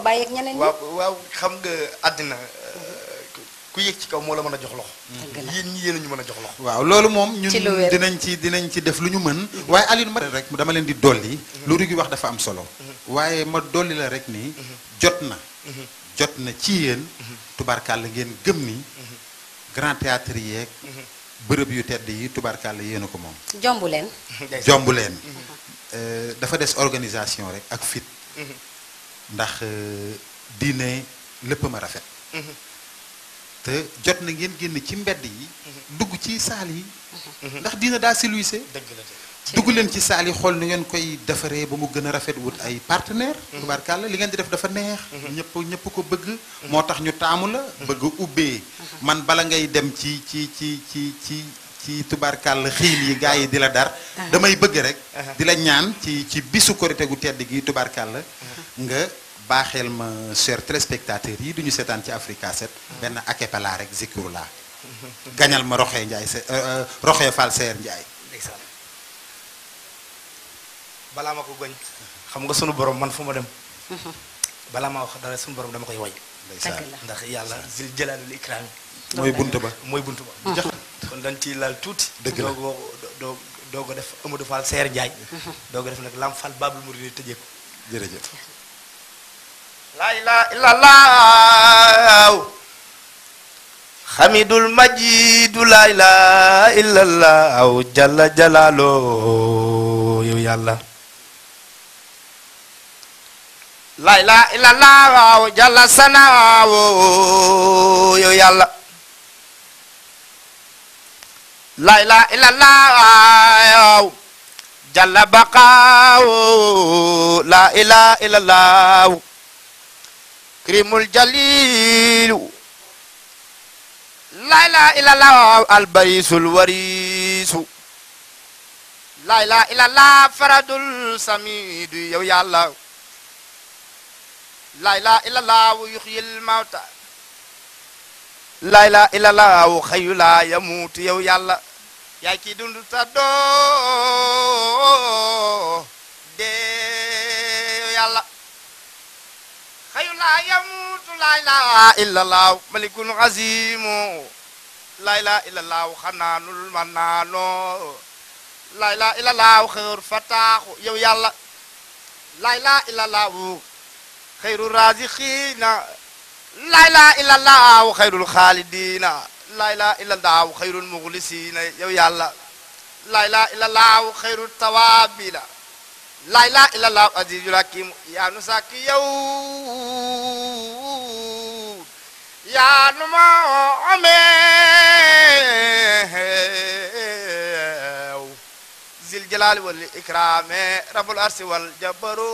bàyyi ak ñeneen ñi waaw waaw xam nga àddina ku yëg ci kaw moo la mën a jox loxo Dëgg la. yéen ñi yéen a ñu mën a jox loxo waaw loolu moom ñun Ci lu wér. dinañ ci dinañ ci def lu ñu mën waaye Alioune ma rek dama leen di dolli lu rugi wax dafa am solo waaye ma dolli la rek ni jot na jot na ci yéen tubaarkàlla ngeen gëm ni grand théâtre yeeg bërëb yu tedd yi tubaarkàlla yéen a ko moom jombu leen jomb leen Euh, dafa des organisation rek ak fit ndax euh, diine lépp ma rafet te jot na ngeen génn ci mbedd yi dugg ci saal yi ndax diina daa siluise dëgg la de dugg leen ci saal yi xool ni ngeen koy defaree ba mu gën a rafet wut ay partenaire tubaarkàlla li ngeen di def dafa neex ñëpp ñëpp ko bëgg moo tax ñu taamu la bëgg a ubbee man bala ngay dem ci ci ci ci ci ci tubaarkàlla xiil yi gars yi di la dar damay bëgg rek di la ñaan ci ci bisu korite gu tedd gi tubaarkàlla nga baaxeel ma chers téléspectateurs yi du ñu seetaan ci Africa 7 benn akepala rek zikrullah gañal ma Roxee Njaay se Roxee Fall Seer Njaay ndeysaan balaa ma ko goñ xam nga sunu borom man fu ma dem balaa ma wax dara sunu borom dama koy way ndeysaan dëgg la ndax yàlla zil jalaalul ikraam mooy bunt ba mooy buntu ba jax kon dañ ciy laal tuuti Dëgg la. doo doo doo ko def Amadou Fall Seer Njaay doo ko def nag Lam Fall Babul Mouride tëjee ko jërëjëf laa ilaaha illallaah xamidul majidu laa ilaaha illallaah jalla jalaaloo yow yàlla laa ilaaha illallaah jalla sanaawo yow yàlla laa ilaaha illallaah jalla baqaawo laa ilaaha illallaah krimul jalilu la ilaha illallah albarisul warisu la ilaha illallah faradul samidu yow yàlla la ilaha illallah yuhyil mawta la ilaha illallah xayu la yamutu yow yàlla yaay ki dund ta doo dee yow yàlla xayu laa yamuutu laa ilaaha illallah malikul azimu laa ilaaha illallah xanaanul manaano laa ilaaha illallah xeyr fataaxu yow yàlla laa ilaaha illallah xeyru raziqiina laa ilaaha illallah xeyrul xaalidiina laa ilaaha illallah xeyrul muxlisiina yow yàlla laa ilaaha illallah xeyrul tawaabiina laa ilaaha illallah azizul hakim yaa nu sàkk yow yaa nu ma ameew zil jalaali wal ikraame rabbul arsi wal jabaru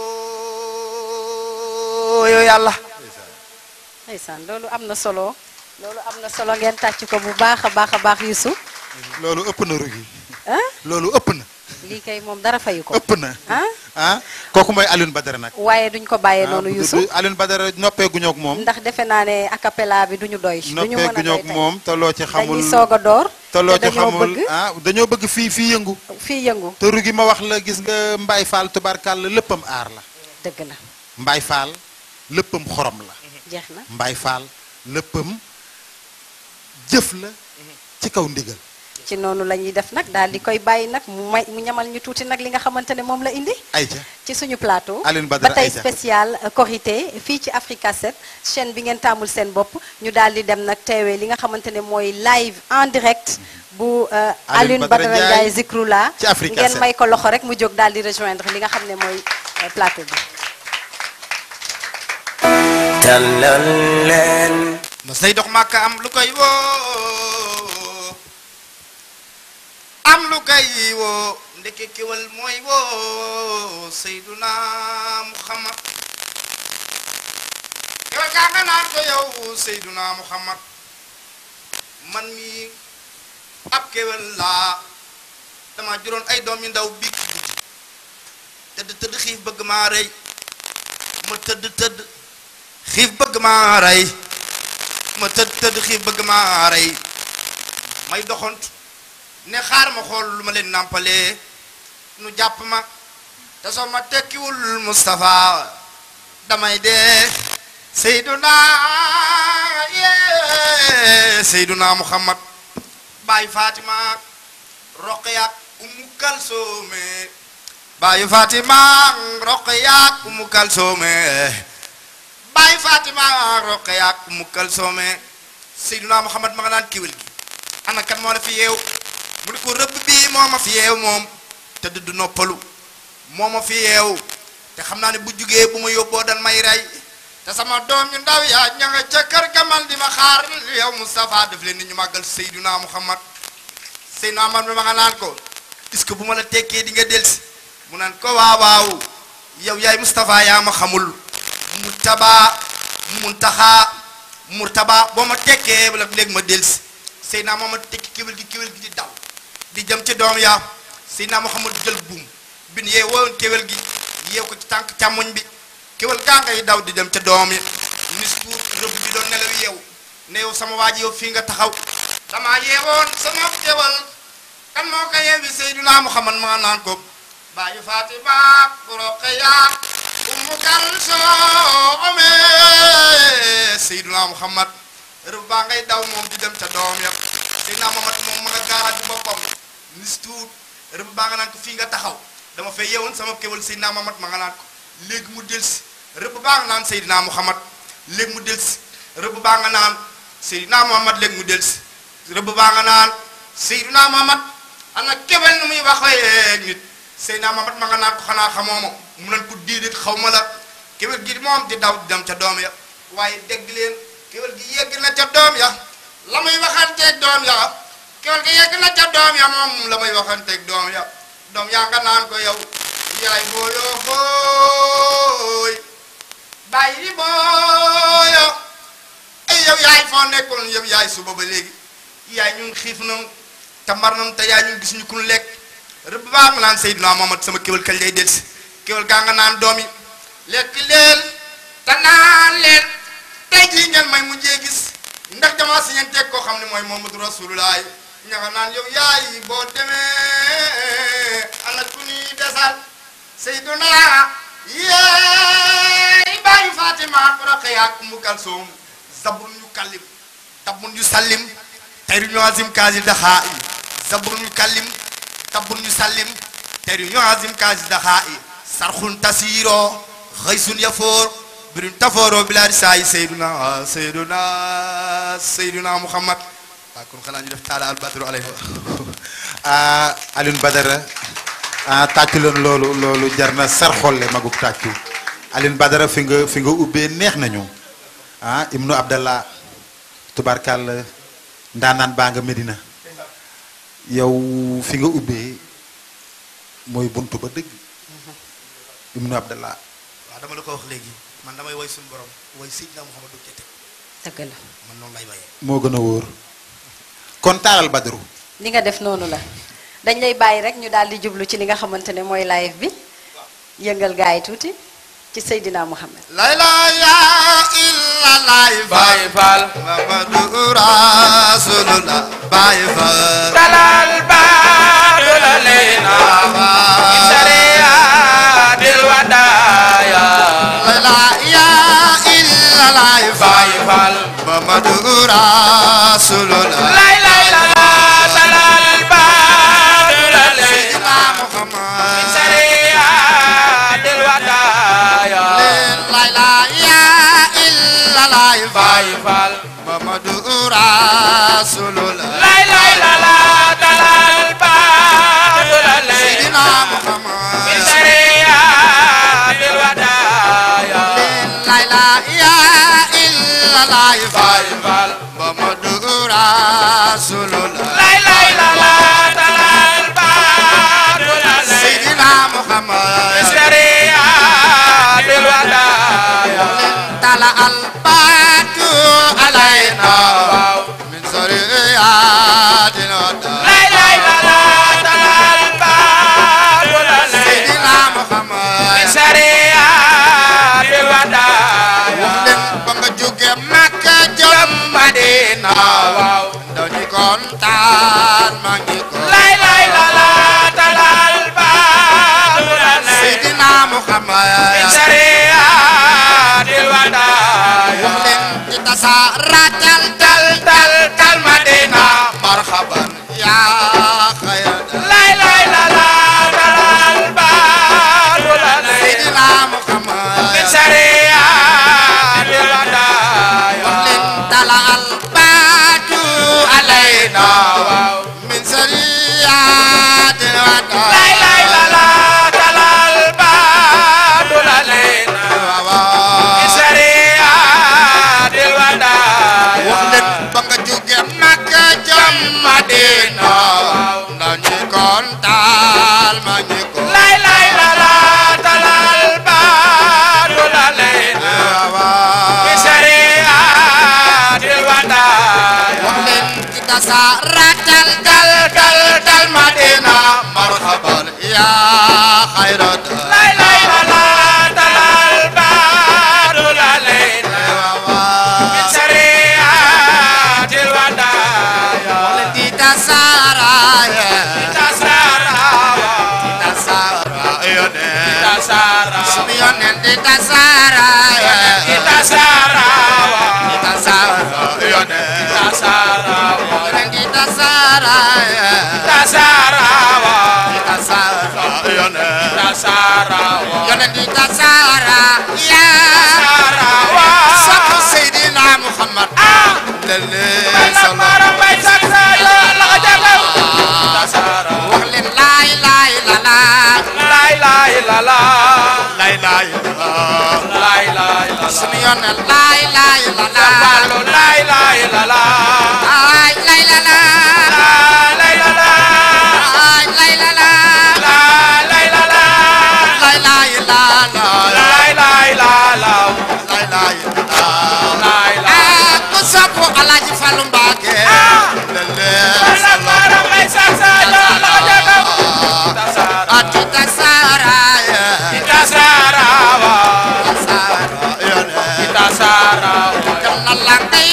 yow yàlla ndeysaan loolu am na solo loolu am na solo ngeen tàcc ko bu baax a baax a baax Youssou loolu ëpp na rugi ah loolu ëpp na lii kay moom dara fayu ko ëpp na ah ah kooku mooy Alioune Badara nag waaye duñ ko bàyyee noonu Ah, du- Youssou du- Alioune Badara noppee guñoo ak moom ndax defe naa ne acapella bi duñu doy duñu noppee mën a guñoo doy ak tey moom te loo ci xamul dañuy soog a door te loo te ci dañoo xamul bëgg ah dañoo bëgg fii fii yëngu fii yëngu te rugi ma wax la gis nga Mbaye Fall tubarkàlla léppam aar la dëgg la Mbaye Fall léppam xorom la jeex na Mbaye Fall léppam jëf la ci kaw ndigal ci noonu la ñuy def nag daal di koy bàyyi nag mu may mu ñamal ñu tuuti nag li nga xamante ne moom la indi ayca ci suñu plateau Alioune Badara ba tey Aïcha. spécial euh, Korité fii ci Africa 7 chaîne bi ngeen taamul seen bopp ñu daal di dem nag teewee li nga xamante ne mooy live en direct bu euh, Alioune Badara Badara Ndiaye Ndiaye Zikroula ci Africa ngeen 7. may ko loxo rek mu jóg daal di rejoindre li nga xam ne mooy euh, plateau bi tàllal leen mas nay dox màkka am lu koy woo am lu koy woo ndeke kéwal mooy woo Seyduna Muhammad kéwal kaa nga naan ko yow Seyduna Muhammad man mi ab kéwal laa dama juróon ay doom yu ndaw bi tëdd tëdd xiif bëgg maa rey ma tëdd tëdd xiif bëgg maa rey ma tëdd tëdd xiif bëgg maa rey may doxant ne xaar ma xool lu ma leen nàmpalee nu jàpp ma te soo ma tekkiwul Moustapha damay dee Seyduna yee Seyduna Muhammad Baay Fatima Roqaya Umu Kalsoome Baay Fatima Roqaya Umu Kalsoome Baay Fatima Roqaya Umu Kalsoome Seyduna Muhammad ma nga naan kéwél gi ana kan moo la fi yeew mu ne ko rëbb bii moo ma fi yeew moom te du noppalu moo ma fi yeew te xam naa ne bu jugee bu ma yóbboo dan may rey te sama doom yu ndaw yaa ña nga ca kër gamal di ma xaar yow Moustapha def leen ni ñu màggal Seyduna Muhammad Seyduna Muhammad ma nga naan ko est-ce que bu ma la tekkee di nga delsi mu naan ko waaw waaw yow yaay Moustapha yaa ma xamul mu tabaa muntaxaa murtaba boo ma tekkee la léegi ma delsi Seydina Muhammad tekki kéwél gi kéwél gi di daw di jëm ci doom yaa Seydina Muhammad jël buum bin yee woon kéwél gi yeew ko ci tànk càmmoñ bi kéwél gaa ngay daw di dem ca doom yi nis tuut rëbb bi doon nelaw yeew ne yow sama waa ji yow fii nga taxaw dama yeewoon sama kéwél kan moo ko yeewi Seydina Muhammad ma naan ko bàyyi Fatima Roqaya Umu Kalsoom Seydina Muhammad rëbb baa ngay daw moom di dem ca doom ya Seydina Muhammad moom ma nga gaaraat ci boppam nis tuut rëbb baa nga naan ko fii nga taxaw dama fay yeewoon sama kéwél Seydina Muhammad ma nga naan ko léegi mu delsi rëbb baa nga naan Seydina Muhammad léegi mu delsi rëbb baa nga naan Seydina Muhammad léegi mu delsi rëbb baa nga naan Seydina Muhammad ana kéwél nu muy waxee nit Seydina Muhammad ma nga naan ko xanaa xamoo ma mu nan ko déedéet xaw ma la kéwél gi moom di daw di dem ca doom ya waaye dégg leen kéwél gi yegg na ca doom ya la muy waxanteeg doom ya kéwél gi yegg na ca doom ya moom la muy waxanteeg doom ya doom yaa nga naan ko yow yaay booyoo booy bàyyi di booyo ay yow yaay foo nekkoon yow yaay suba ba léegi yaay ñun xiif nam te mar nam te yaay ñun gis ñu kun lekk rëbb baa nga naan Seydina Muhammad sama kéwél kañ lay delsi kéwél gaa nga naan doom yi lekk leen te naan leen tey jii ngeen may mujjee gis ndax dama si ngeen teg koo xam ne mooy Muhammadu Rasulullah ña nga naan yow yaay boo demee ana ku ñuy desal Seydina yeey bàyyi Fatima Roqaya ak Umu Kalsoom zabur ñu kallim tabun ñu sallim tayru ñu azim kaasi daxaa i zabur ñu kallim tabun ñu sallim tayru ñu azim kaasi daxaa i sarxun tasiiro xëysun yafoor birin tafooro bilaadi saa yi Seydina Seydina Seydina Muhammad waaw kon xanaa ñu def taala al badru alayhi ah Alioune Badara ah tàccu leen loolu loolu jar na sar xolle magub tàccu Alioune Badara fi nga fi nga ubbee neex nañu ah Ibnu Abdallah tubarkàlla ndaanaan baa nga Medina yow fi nga ubbee mooy buntu ba dëgg Ibnu Abdallah waaw dama la ko wax léegi man damay woy suñu borom woy Seydina Muhammadu Kete dëgg la man noonu lay woyee moo gën a wóor kon taalal Badru li nga def noonu la dañ lay bàyyi rek ñu daal di jublu ci li nga xamante ne mooy live bi yëngal gaa yi tuuti ci Seydina Muhammad la ilaha illallah Baay Faal Muhammadu Rasulullah Baay Faal dalal baadu la leena sariyatil wadaaya la ilaha illallah Baay Faal Muhammadu Rasulullah lay lay la la dalal baadu la leena Muhammad sariyatil wadaaya la ilaha illallah Baay Faal Muhammadu Rasulullah lay lay la la dalal baadu la Seydina leena Muhammad sariyatil wadaaya la ilaha illallah Baay Faal Muhammadu Rasulullah lay lay la la dalal baadu la leena Seydina Muhammad sariyatil wadaaya tala albatu alayna waaw min sariyatin wada lay lay la la dalal baadu la leena Seydina Muhammad sariyatil wadaaya leen ba nga jóge Makka jëm Madina waaw ndaw ñi kontaan maa ngi ko lay lay la la dalal baadu la leena Seydina Muhammad sariyatil wadaaya tasaratal tal tal tal Madina marhaban yaa xayra lay lay la la dalal baadu la lay Seydina Muhammad min sariyaat wadaaya min tala al baatu alayna waaw min sariyati wada lay lay la la dalal baadu la lay min sariyaat wadaaya wax leen ba nga jóge Makka jëm Madina ndax ñi kontaan ma ñi ko lay lay la la dalal baadu la lay min sariyaat wadaaya wax leen ci tasaratal dal dal dal Madina marhaban yaa xayrat lay lay la la dalal baadu la lay min sariyatil wadaaya di tasaraya tasarawa tasara yone tasara sunu yonen di tasaraya tasarawa di tasara yone tasarawa yonen di tasaraya tasarawa di tasara yone tasarawa yonen di tasara ya tasarawa sakku Seydina Muhammad lele Bala mara bay saksa yo la jagaw tasara wax leen laay laay la la lay lay la la laay laay la lay lay la sunu la yonen laay laay la la Balo lay lay la la laay laay la la lay la la laay laay la la lay la la laay laay la la lay lay la la laay laay la lay la ah ku sopp Alaaji Fallu Mbàkke lele Bala mara bay saksa yo la jagaw tasara ati tasaraya tasarawa tasara yone tasarawa na la ngay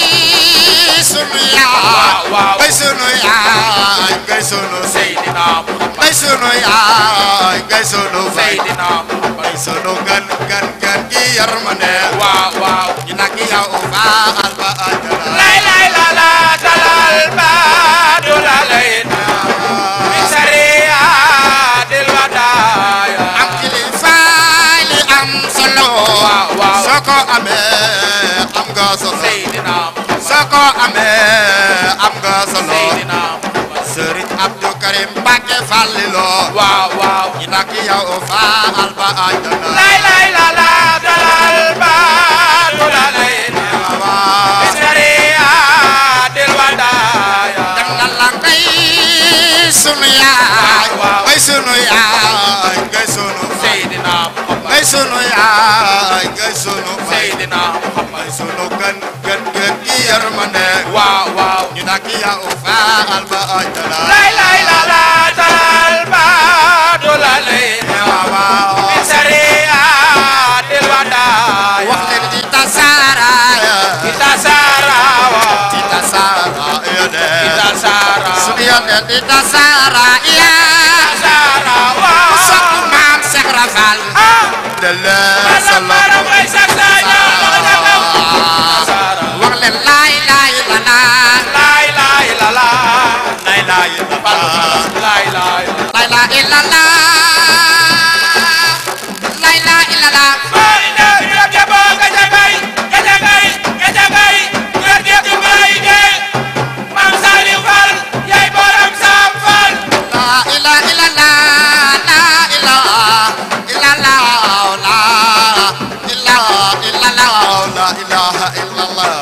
sunu yaay waaw waaw ngay sunu yaay ngay sunu sey Seydina Muhammad ngay sunu yaay ngay sunu fay Seydina Muhammad ngay sunu gan gan gan gi yërmande waaw waaw ñu nag yow faal ba àjjana lay lay la la dalal baadu la layna min sariyatil wadaaya am kilifa li am solo waaw waaw soo ko amee am nga solo Seydina Muhammad soo ko amee am nga solo Seydina Muhammad Sëriñ Abdou Karim Mbacke Fallilo waaw waaw ñu nag yow faal ba àjjana lay lay la la dalal baadu la layna min sariyatil wadaaya nga la ngay sunu yaay waaw. ngay sunu yaay ngay sunu Seydina Muhammad ngay sunu yaay ngay sunu fay Seydina Muhammad ngay sunu gan gan gan gi yërmande waaw waaw ñu nag yow faal ba àjjana lay lay la la dalal baadu la layna min sariyatil wadaaya wax leen di tasaaraaya tasarawa di tasaara yone tasara sunu yone di tasaara yaa tasarawa sopp maam Seex Rafal dele solo mara bay saksa yo la jagaw tasara wax leen laay laay la la lay lay la la laay laay la la lay lay La ilaha illallah La ilaha illallah Boy na ila jabo gajagay gajagay gajagay gajagay bay de Mam Saliou Fall yaay borom Sam Fall La ilaha illallah La ilaha illallah La ilaha illallah La ilaha illallah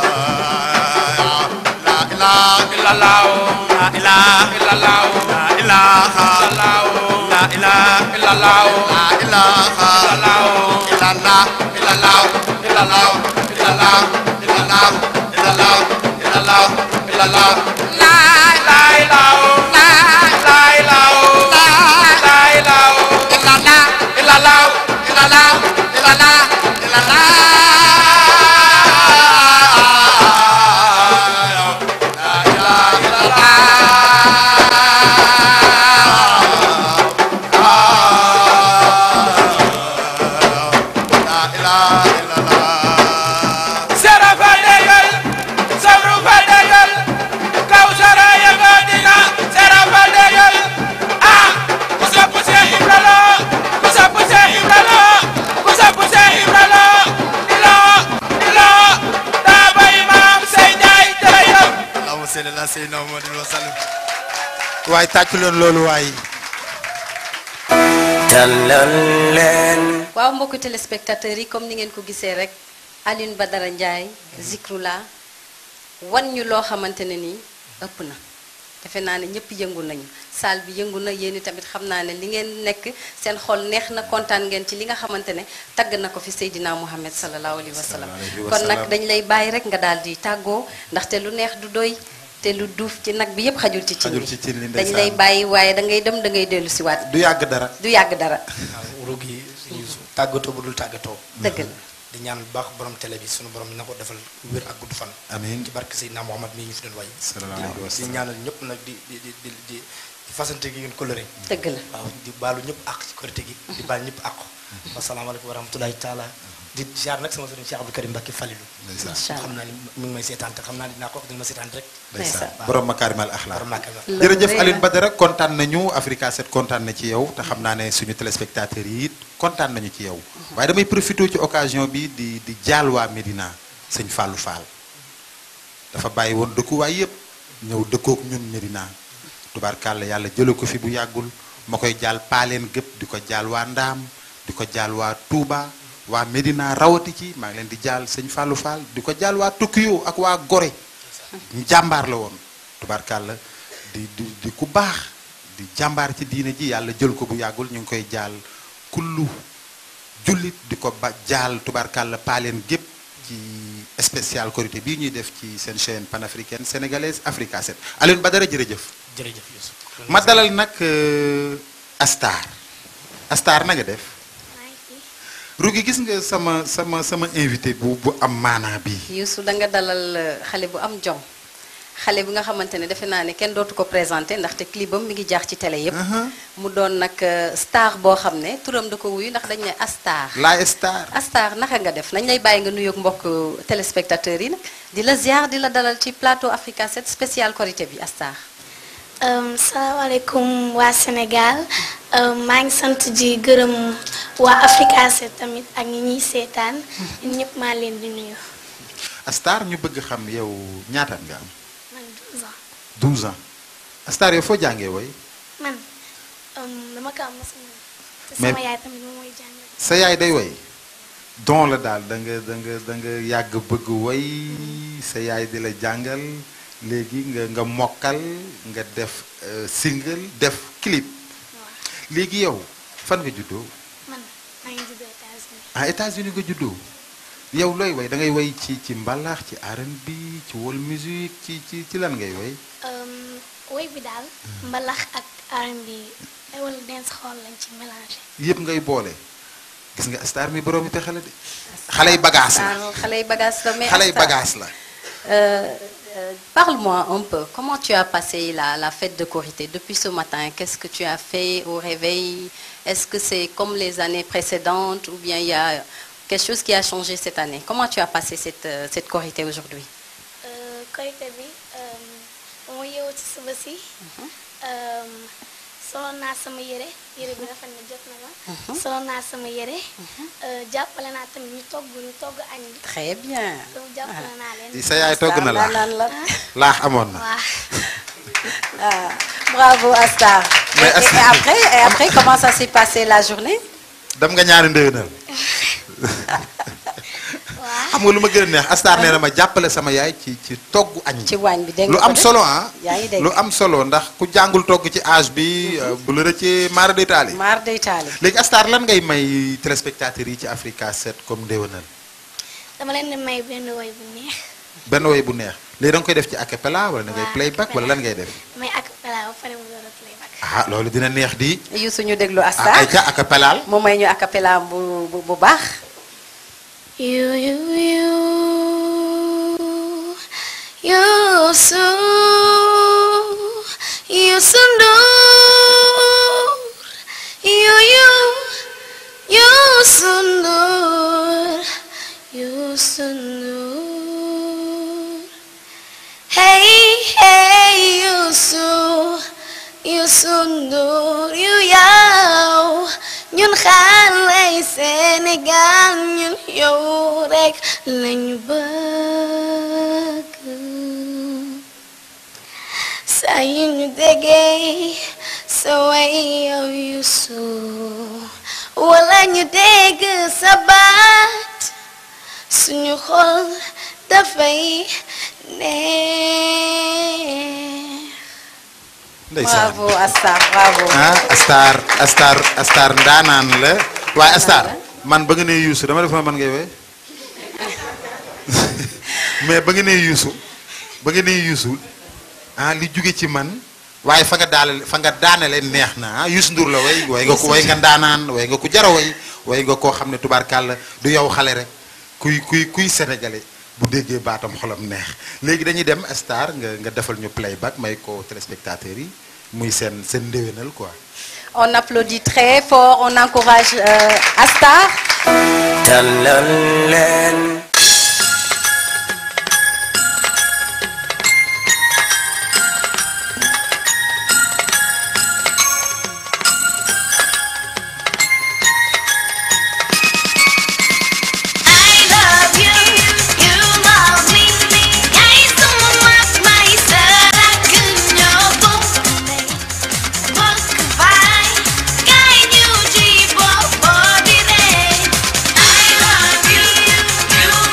La ilaha illallah La ilaha illallah La ilaha illallah La ilaha illallah La ilaha illallah illallah illallah illallah illallah illallah illallah illallah illallah La la ilaha la la ilaha la la ilaha illallah illallah illallah illallah illallah La ilaha illallah La ilaha illallah muhammadin wa sallim waaye tàccu leen loolu waaye tàllal leen waaw mbokku téléspectateurs yi comme ni ngeen ko gisee rek Alioune Badara Ndiaye Zikroullah wan ñu loo xamante ne nii ëpp na defe naa ne ñëpp yëngu nañu salle bi yëngu na yéen i tamit xam naa ne li ngeen nekk seen xol neex na kontaan ngeen ci li nga xamante ne tagg na ko fi Seydina Muhammad sallallahu alayhi wa sallam Sallallahu alayhi wa kon nag sallam. dañ lay bàyyi rek nga daal di tàggoo ndaxte lu neex du doy te lu duuf ci nag bi yëpp xajul ci cin Xajul li ci cin li, dañ ndeysaan. lay bàyyi waaye da ngay dem da ngay dellu si waat du yàgg dara du yàgg dara waaw rug yi suñu tàggatoo bu dul tàggatoo dëgg la di ñaan bu baax borom télé bi suñu borom na ko defal wér ak gudd fan amiin ci barke Seydina Muhammad mii ñu fi doon way sallallahu alayhi wa di sallam. ñaanal ñëpp nag di di di di di di fasante gi ngeen coloré dëgg la waaw di baalu ñëpp àq ci korité gi di baal ñëpp àq wasalaamaaleykum wa rahmatulahi taala di jaar nag sama sëriñ Cheikh Abdou Karim Mbacké Falilou ndeysaan incha allah xam naa ni mi ngi may seetaan te xam naa ni dinaa ko wax dina ma seetaan rek ndeysaan ndeysaan. borom makaarimal axlaaq borom Màkka la Loolu jërëjëf rëy na. Alioune Badara kontaan nañu Africa 7 kontaan na ci yow te xam naa ne suñu téléspectateurs yi it kontaan nañu ci yow waaye damay profité ci occasion bi di di jaal waa Médina sëñ Fallou Fall dafa bàyyi woon dëkkuwaay yëpp ñëw dëkkook ñun Médina tubaarkàlla yàlla jële ko fi bu yàggul ma koy jaal paaleen gëpp di ko jaal waa Ndaam di ko jaal waa Touba waa Médina rawati ci maa ngi leen di jaal sëñ Fallou Fall di ko jaal waa Tokyo ak waa Gorée jàmbaar la woon tubaarkàlla di di di ku baax di jàmbaar ci diine ji yàlla jël ko bu yàggul ñu ngi koy jaal kullu jullit di ko ba jaal tubaarkàlla paaleen gépp ci spécial korité bii ñuy def ci seen chaîne panafricaine sénégalaise Africa 7 Alioune Badara jërëjëf jërëjëf Youssou ma dalal nag euh, Astar Astar na nga def Rugi gis nga sama sama sama invité bu bu am maanaa bi Youssou da nga dalal euh, xale bu am jom xale bi nga xamante ne defe naa ne kenn dootu ko présenté ndaxte clipam mi ngi jaax ci télé yépp mu doon nag euh, star boo xam ne turam da ko wuyu ndax dañ ne Astar la Star Astar naka nga def nañ lay bàyyi nga nuyoog mbokk téléspectateurs yi nag di la ziar di la dalal ci plateau Africa 7 spécial Korité bi Astar Um, salaamaaleykum waa Sénégal um, maa ngi sant di gërëm waa Africa 7 tamit ak ñi ñuy seetaan ñun ñëpp maa leen di nuyu Astar ñu bëgg xam yow ñaataat nga am man 12 ans 12 ans Astar yow foo jàngee woy man um, dama ko am ma sama te Mais- sama yaay tamit moom mooy jàngal sa yaay day woy don la daal da nga da nga da nga yàgg bëgg woy sa yaay di la jàngal léegi nga nga mokkal nga def euh, single def clip waaw léegi yow fan nga juddoo man maa ngi juddoo États-Unis ah États-Unis nga juddoo yow looy woy da ngay woy ci ci mbalax ci R&B ci world music ci ci ci lan ngay woy um, woy bi daal mbalax ak R&B ay wala dance xool lañ ci mélangé yëpp ngay boole gis nga Astar mi borom it xale de xale yi bagage la Astar xale yi bagage la mais xale yi Astar, bagage la euh, euh, parle-moi un peu comment tu as passé la la fête de Korité depuis ce matin qu'est-ce que tu as fait au réveil est-ce que c'est comme les années précédentes ou bien il y a quelque chose qui a changé cette année comment tu as passé cette euh, cette Korité aujourd'hui Euh, korité bi um, ba ma yeewu ci suba si um, soloon naa sama yére yére bi rafet na jot na ma soloon naa sama yére euh, jàppale naa tamit ñu togg ñu togg añ bi très bien donc jàppale naa leen sa yaay togg na Astar laax daanaan la laax amoon na waa Ah, bravo Astar et, Mais et- et Astar- après et après comment ça s'est passé la journée dem nga ñaari ndéwénal waa xam nga lu ma gën a neex Astar nee na ma jàppale sama yaay ci ci togg añ ci waañ bi dégg lu nga ko am de? solo ah yaa ngi dégg lu am solo ndax ku jàngul togg ci âge bi euh, bu la rëccee maara day taali maar day taali léegi Astar lan ngay may téléspectateurs yi ci Africa 7 comme ndéwénal dama leen di may benn woy bu neex benn woy bu neex léegi da nga koy def ci acapella wala da ngay Waaw, playback wala lan ngay def may acapella ba pare mu door a playback ah loolu dina neex di yu suñu déglu ah Astar ay ca acapella mu may ñu acapella bu bu bu baax You, you, you, Youssou, Youssou Ndour, you, you, Youssou Ndour, Youssou Ndour. Hey, hey, Youssou, Youssou Ndour, you yow ñun xale yi Sénégal ñun yow rek lañu bëgg saa yu ñu déggee sa way yow Yuusu wala ñu dégg sa baat suñu xol dafay neex ndeysaan bravo Astar bravo. ah Astar Astar Astar ndaanaan la waaye Astar man ba nga nee yuusu dama def ma man ngay woy mais ba nga nee yuusu ba nga nee yuusu ah li jóge ci man waaye fa nga daale fa nga daanale neex na ah Youssou Ndour la way way nga ko way nga ndaanaan way nga ko jara way way nga koo xam ne tubaarkàlla du yow xale rek kuy kuy kuy sénégalais bu déggee baatam xolam neex léegi dañuy dem Astar nga nga defal ñu playback may ko téléspectateurs yi muy seen seen ndéwénal quoi On applaudit très fort, on encourage euh, Astar. tàllal leen I love you, you love me. Yaay sama mag may sarak ñoo bokk ndey bokk baay kaay ñu ci bopp bi rey. I love you, you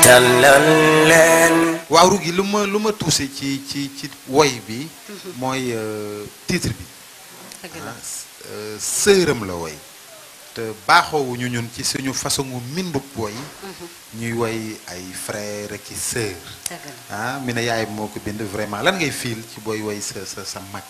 tàllal leen waaw rugi lu ma lu ma tuuse ci ci ci woy bi mooy euh, titre bi dëgg la ah euh, sëram la woy te baaxoowuñu ñun ci suñu façon mbindub woy ñuy woy ay frère ki sœur dëgg la ah mi ne yaay moo ko bind vraiment lan ngay fiil ci booy woy sa sa sa mag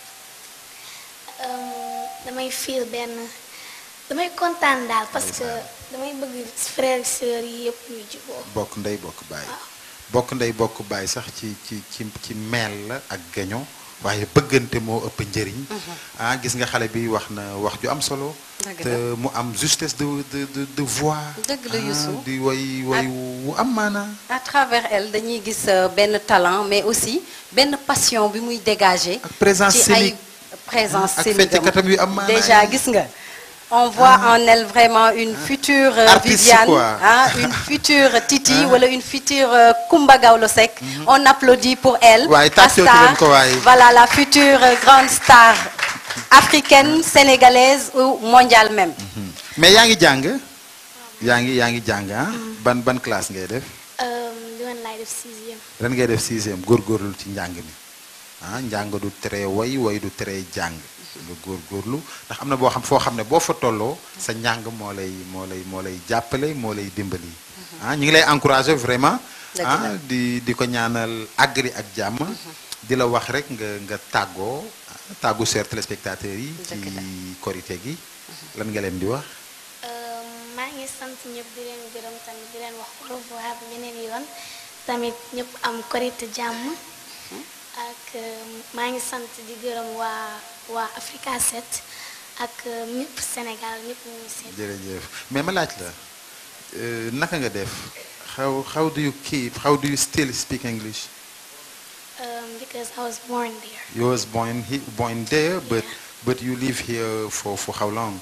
Euh, damay feel benn damay kontaan daal parce que damay bëgg frères sœurs yi yëpp ñu juboo bokk ndey bokk baay bokk ndey bokk baay sax ci ci ci ci meel la ak gaño waaye bëggante moo ëpp njëriñ ah gis nga xale bi wax na wax ju am solo Dëgg te la. mu am justesse de de de, de voix Dëgg la, ah, Youssou. di woy woy wu am maanaa à travers elle dañuy gis euh, benn talent mais aussi benn passion bi muy dégager Ak présence ci ay scénique. présence ak scénique am. fecckatam yu am maanaa déjà yi. gis nga on voit en elle vraiment une future euh, Artiste, Viviane quoi. ah une future Titi wala une future euh, Kumba Gawlo Seck on applaudit pour elle Waaye la tàccootu star leen ko waaye. voilà la future euh, grande star africaine sénégalaise ou mondiale même mais yaa ngi jàng yaa ngi yaa ngi jàng ah ban ban classe ngay def li woon laay def sixième ren ngay def sixième góorgóorlu ci njàng mi ah njàng du tere woy woy du tere jàng nga góorgóorlu ndax am na boo xam foo xam ne boo fa tolloo sa njàng moo lay moo lay moo lay jàppale moo lay dimbali ah ñu ngi lay encourager vraiment Dëgg ah la. di di ko ñaanal àggri ak jàmm di la wax rek nga nga tàggoo ah, tàggu chers téléspectateurs yi ci Dëgg la. korité gi lan nga leen di wax Euh, maa ngi sant ñëpp di leen gërëm tamit di leen wax au revoir bu beneen yoon tamit ñëpp am korite jàmm ak euh, maa ngi sant di gërëm waa waa Africa 7 ak euh, ñëpp Sénégal ñëpp ñu ngi seet. jërëjëf mais ma laaj la euh, naka nga def how how do you keep how do you still speak English Um, because I was born there. you was born he, born there but but you live here for for how long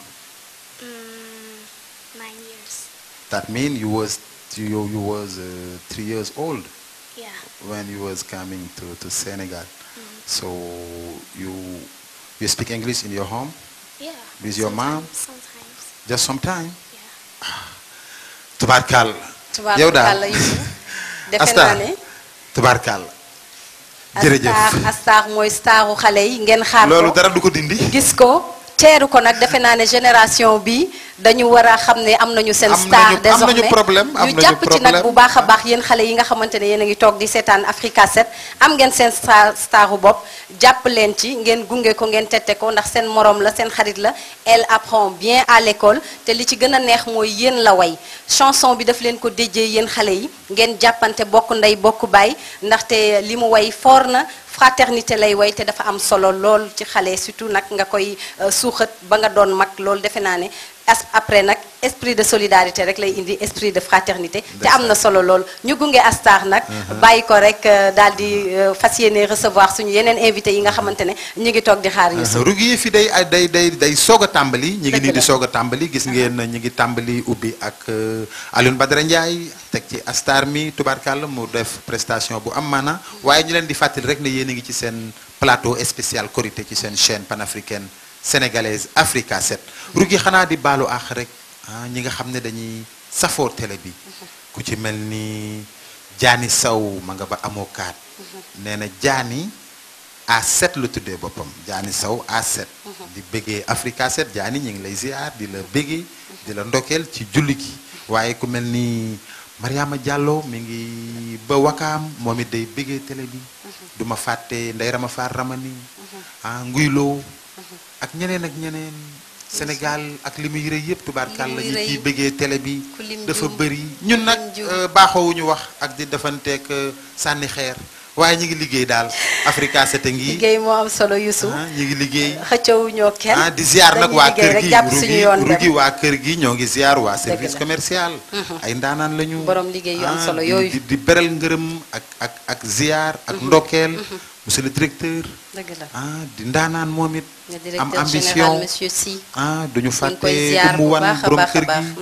Mm, nine years. that mean you was you you was uh, three years old Yeah. when you was coming to to Senegal so you you speak English in your home Yeah. With your mom? Sometimes. sometimes. just sometime Yeah. tubaarkàll yow daal tubaarkàlla Youssou defe Asta naa ne tubaarkàll jërëjëf Astar Astar mooy staru xale yi ngeen xaar ko loolu dara du ko dindi gis ko teeru ko nag defe naa ne génération bi dañu war a xam ne am nañu seen Am star nañu- am désormais nañu problème, am ñu nañu jàpp ci nag problème. bu baax a baax yéen xale yi nga xamante ne yéen a ngi toog di seetaan Africa 7 am ngeen seen star staru bopp jàpp leen ci ngeen gunge ko ngeen tette ko ndax seen morom la seen xarit la elle apprend bien à l'école te li ci gën a neex mooy yéen la way chanson bi daf leen ko déjee yéen xale yi ngeen jàppante bokk ndey bokk baay ndaxte li mu way foor na fraternité lay way te dafa am solo lool ci xale surtout nag nga koy euh, suuxat ba nga doon mag loolu defe naa ne as après nag esprit de solidarité rek lay indi esprit de fraternité te am na solo lool ñu gunge Astar nag bàyyi ko rek daal di euh, fas yéene recevoir suñu yeneen invité yi nga xamante ne ñu ngi toog di xaar Youssou rugi yi fi day ay day day day soog a tàmbali ñi ngi Dëgg nii di la. soog a tàmbali gis ngeen ñi ngi tàmbali ubbi ak euh, Alioune Badara Ndiaye teg ci Astar mi tubaarkàlla mu def prestation bu am maana waaye ñu leen di fàttali rek ne yéen a ngi ci seen plateau spécial Korité ci seen chaîne panafricaine sénégalaise Africa 7 rugi xanaa di baalu àq rek ah ñi nga xam ne dañuy safoo télé bi ku ci mel ni Jaani Saw ma nga ba amoo kaat nee na Jaani A7 la tuddee boppam Jaani Saw A7 di bëggee Africa 7 Jaani ñu ngi lay ziar di la bëggee di la ndokkeel ci julli gi waaye ku mel ni Mariama Diallo mi ngi ba wakaam moom it day bëggee télé bi du ma fàtte Ndey Rama Faar Ramani ah Nguylo ak ñeneen ak ñeneen Sénégal ak li muy rëy yëpp tubaarkàlla Li muy ñi rëy. ciy bëggee télé bi Ku lim dafa juum. bëri ñun nag Lim juum. euh, baaxoowuñu wax ak di defanteeg euh, sànni xeer waaye ñu ngi liggéey daal Africa 7 a ngi liggéey moo am solo Youssou ah ñu ngi liggéey xëccëwuñoo kenn ah di ziar nag dañuy waa liggéey kër rek gi jàpp suñu rugi yoon rugi dem waa kër gi ñoo ngi ziar waa service la. commercial ay ndaanaan lañu Borom liggéey yu am ah, solo di- yooyu. di di beral ngërëm ak ak ak ziar ak ndokkeel monsieur le directeur dëgg la ah di ndaanaan moom it le am directeur général ambition monsieur Sy ah duñu ñu ngi fàtte koy ziar mu bu wan baax a borom baax a kër baax gi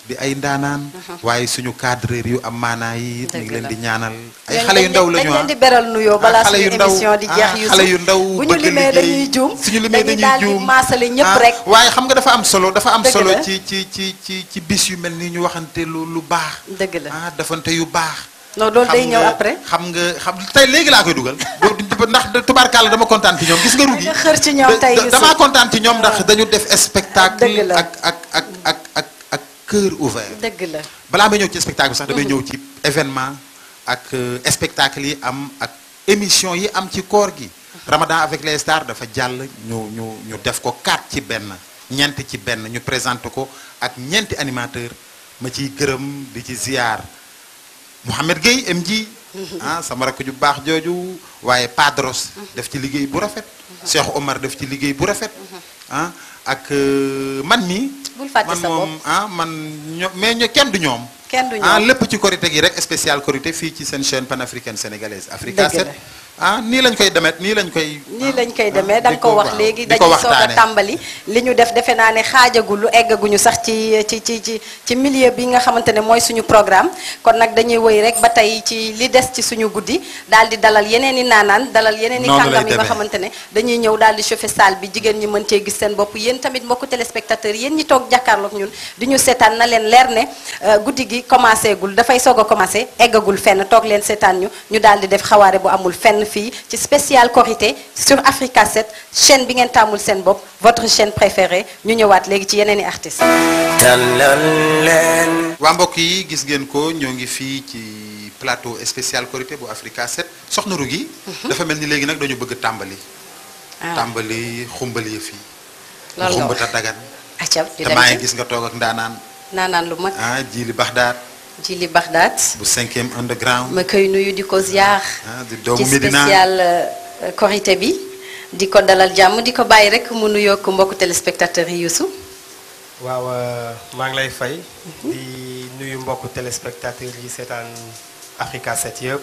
di ay ndaanaan waaye suñu cadreur yu am maanaa yi it ñu ngi Dëgg leen la. di ñaanal ay Dañ- xale yu dañ- ndaw lañu dañ leen di beral nuyoo balaa xale yu suñu ndaw émission di jeex ah, yu xale yu ndaw bu ñu bëgg limee liggéey. dañuy juum suñu limee dañuy dañuy daal di juum maasale ñëpp Ah, rek waaye xam nga dafa am solo dafa am Dëgg solo la. ci ci ci ci ci bis yu mel ni ñu waxante lu lu baax dëgg la ah dafante yu baax non loolu day xam ñëw nga- après xam nga xam tey léegi laa koy dugal boo- ndax tubaarkàlla dama kontaan ci ñoom gis nga rugi nga xër ci ñoom tey Youssouf. damaa kontaan ci ñoom ndax dañu def spectacle Dëgg la. ak ak ak ak ak ak cœur ouvert dëgg la balaa may ñëw ci spectacle bi sax damay ñëw ci événement ak euh, spectacle yi am ak émission yi am ci koor gi Ramadan avec les stars dafa jàll ñu ñu ñu def ko quatre ci benn ñeent ci benn ñu présenté ko ak ñeenti animateur ma ciy gërëm di ci ziar Mouhamed Gueye MJ ah sama rakk ju baax jooju waaye Padros def ci liggéey bu rafet Cheikh Omar def ci liggéey bu rafet ah ak euh, man mi Bul fàtte man sa bopp. moom ah man ño mais ño kenn du ñoom kenn du ah ñoom lépp ci korité gi rek spécial korité fii ci seen chaîne panafricaine sénégalaise Africa Dëgg 7 la. ah nii lañ koy demet nii lañ koy nii lañ koy ah, demee da nga di ko wax waaw, léegi di ko dañuy soog a waxtaane. tàmbali li ñu def defe naa ne xaajagul lu eggaguñu sax ci ci ci ci ci milieu bi nga xamante ne mooy suñu programme kon nag dañuy woy rek ba tey ci li des ci suñu guddi daal di dalal yeneen i naanaan dalal yeneen i Noonu lay kàngam yi nga demee. xamante ne dañuy ñëw daal di chauffer salle bi jigéen ñi mën cee gis seen bopp yéen tamit mbokku téléspectateurs yéen ñi toog jàkkaarloog ñun di ñu seetaan na leen leer ne euh, guddi gi commencé gul dafay soog a commencé eggagul fenn toog leen seetaan ñu ñu daal di def xawaare bu amul fenn fii ci spécial Korité sur Africa 7 chaîne bi ngeen tàmmul seen bopp votre chaîne préférée ñu ñëwaat léegi ci yeneen i artistes. tàllal leen waa mbokk yi gis ngeen ko ñoo ngi fii ci plateau spécial korité bu Africa 7 soxna Rugi dafa mel ni léegi nag dañu bëgg tàmbali ah tàmbali xumbal yi fii loolu nga wax xumbata dagan acca di te dem maa ngi ci gis nga toog ak ndaanaan naanaan lu mag ah Jili Baxdaat Jili Bagdad bu cinquième underground ma koy nuyu di ko ziar. ah di doomu ci Medina spécial euh, Korité bi di ko dalal jàmm di ko bàyyi rek mu nuyoo ko mbokku téléspectateurs yi Youssou. waaw euh, maa ngi lay fay di nuyu mbokku téléspectateurs yi seetaan Africa 7 yëpp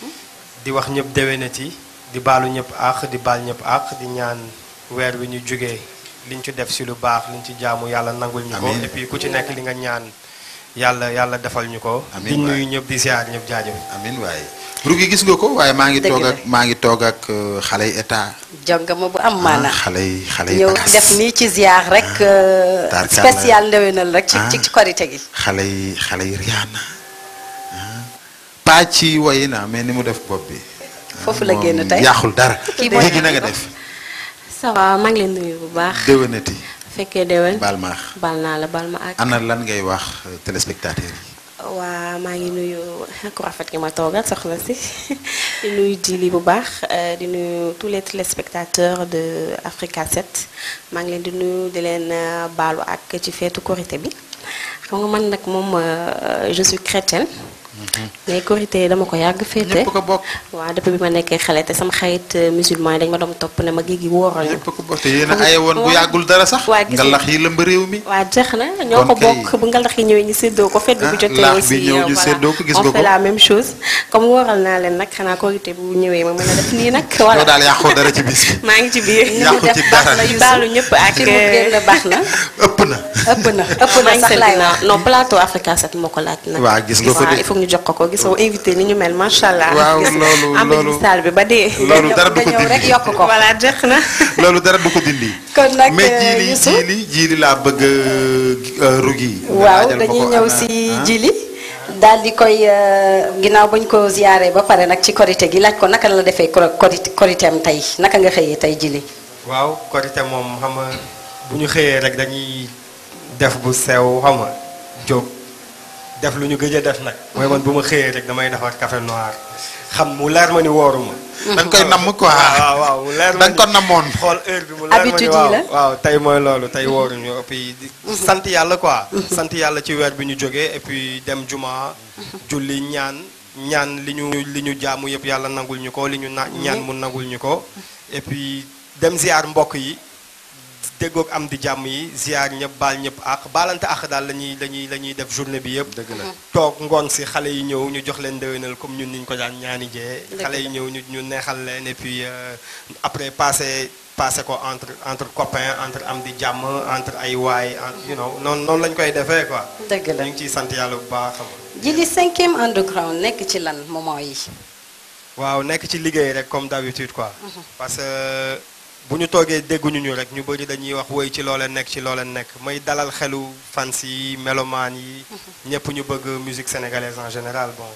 di wax ñëpp déwénati di baalu ñëpp àq di baal ñëpp àq di ñaan weer wi ñu jógee liñ ci def si lu baax liñ ci jaamu yàlla nangul ñu ko Amiin. et puis ku ci nekk li nga ñaan yàlla yàlla defal ñu ko Amiin di nuyu waay. ñëpp di ziar ñëpp jaajëf amin waaye Rugi gis nga ko waaye maa ngi Dëgg toog la. ak maa ngi toog ak euh, xale yi état jongama bu am maana ah, xale yi xale yi ñëw bagaas. def nii ci ziar rek euh, tarkalla. spécial ndewenal rek ci Ah. ci ci Korité gi. xale yi xale yi Rihanna ah paa ci woyi na mais ni mu def bopp bi Foofu la moom génn tey. yàqul dara Kii mooy- léegi na nga def ça va maa ngi leen nuyu bu baax déwénati fekkee déwén baal maax bal naa la bal ma ak ana lan ngay wax euh, téléspectateurs yi waa maa ngi nuyu ku rafet gi ma toogal soxna si di nuyu Dili bu baax euh, di nuyu tous les téléspectateurs de Africa 7 maa ngi leen di nuyu di leen euh, baalu ak ci feetu Korité bi xam nga man nag moom euh, je suis chrétienne mais Korité dama ko yàgg féete ñëpp ko bokk waaw depuis bi ma nekkee xale te sama xarit euh, musulman yi dañ ma doon topp ne ma gi gi wóoral ñu ñëpp ko bokk te yéen a aye woon bu yàggul dara sax waa gis nga. ngalax yi lëmb réew mi waa jeex na ñoo ko Kon kay- bokk bu ngalax yi ñëwee ñu séddoo ko fête bi bu Ah, jotee laax bi aussi ñëw euh, ñu voilà. séddoo ko, gis on nga fait ko. la même chose comme wóoral naa leen nag xanaa korité bu ñëwee ma mën a def nii nag voilà yow daal yàqoo dara ci bis bi maa ngi ci biir Ni mu yàqu ci def baax dara. na di Youssou baalu ñëpp ak fi mu génn baax na ëpp na ëpp na ëpp na maa ngi sax seen laay ginnaaw wax. non plateau Africa 7 moo ko laaj nag waa gis nga ko waaw de il faut que ñu jox ko ko gisoo invité ni ñu mel macha allah Waaw, Gis- loolu- am nañu loolu- salle bi ba dee loolu dara du ko nga ñëw rek dindi yokk ko. voilà jeex na loolu dara du ko dindi kon nag mais euh, jiili Youssou jiili jiili laa bëgg a rugi nga waaw laajal ma dañuy ko ñëw ana- si ah. jili daal di koy euh, ginnaaw bañ ko ziyaare ba pare nag ci korité gi laaj ko naka la defee koro- korité koritéem tey naka nga xëyee tey jili waaw korité moom xam nga bu ñu xëyee rek dañuy def bu sew xam nga jóg def lu ñu gëj a def nag. mooy man bu ma xëyee rek damay defar café noir xam mu leer ma ni wóoruma. da nga koy namm quoi waaw waaw mu leer ma da nga ko namoon xool heure bi mu leer ma ni Habitude yi waaw la. waaw tey mooy loolu tey wóoruñu et puis di sant yàlla quoi. sant yàlla ci weer bi ñu jógee et puis dem juma. julli ñaan ñaan li ñu li ñu jaamu yëpp yàlla nangul ñu ko li ñu na ñaan mu nangul ñu ko. et puis dem ziar mbokk yi déggoog am di jàmm yi ziar ñëpp baal ñëpp ak baalante ak daal la ñuy la ñuy la ñuy def journée bi yëpp. dëgg la toog ngoon si xale yi ñëw ñu jox leen ndëwénal comme ñun niñ ko daan ñaani jee. Dëgg xale yi ñëw ñu ñu neexal leen et puis euh, après passé passé ko entre entre copains entre am di jàmm entre ay waay entre you know noonu noonu lañ koy defee quoi. dëgg la ñu ngi ciy sant yàlla bu baax xam nga. ji li cinquième underground nekk ci lan moment yi waaw nekk ci liggéey rek comme d'habitude quoi. parce que bu ñu toogee dégguñu ñu rek ñu bëri dañuy wax woy ci looleen nekk ci looleen nekk may dalal xelu fans yi melomaan yi. ñëpp ñu bëgg musique sénégalaise en général bon.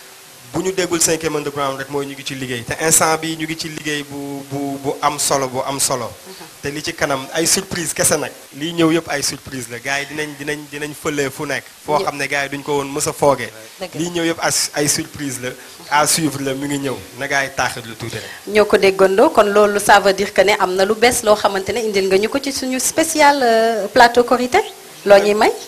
bu ñu déggul cinquième underground rek mooy ñu ngi ci liggéey te instant bi ñu ngi ci liggéey bu bu bu am solo bu am solo. te li ci kanam ay surprise kese nag lii ñëw yëpp ay surprise la gars yi dinañ dinañ dinañ fëlee fu nekk. foo xam ne gars yi duñ ko woon mës a foogee. Dëgg la. lii ñëw yëpp as ay surprise la à suivre la mi ngi ñëw na gars yi taaxit lu tuuti rek. ñoo ko déggandoo kon loolu ça veut dire que ne am na lu bees loo xamante ne indil nga ñu ko ci suñu spécial euh, plateau Korité loo ñuy may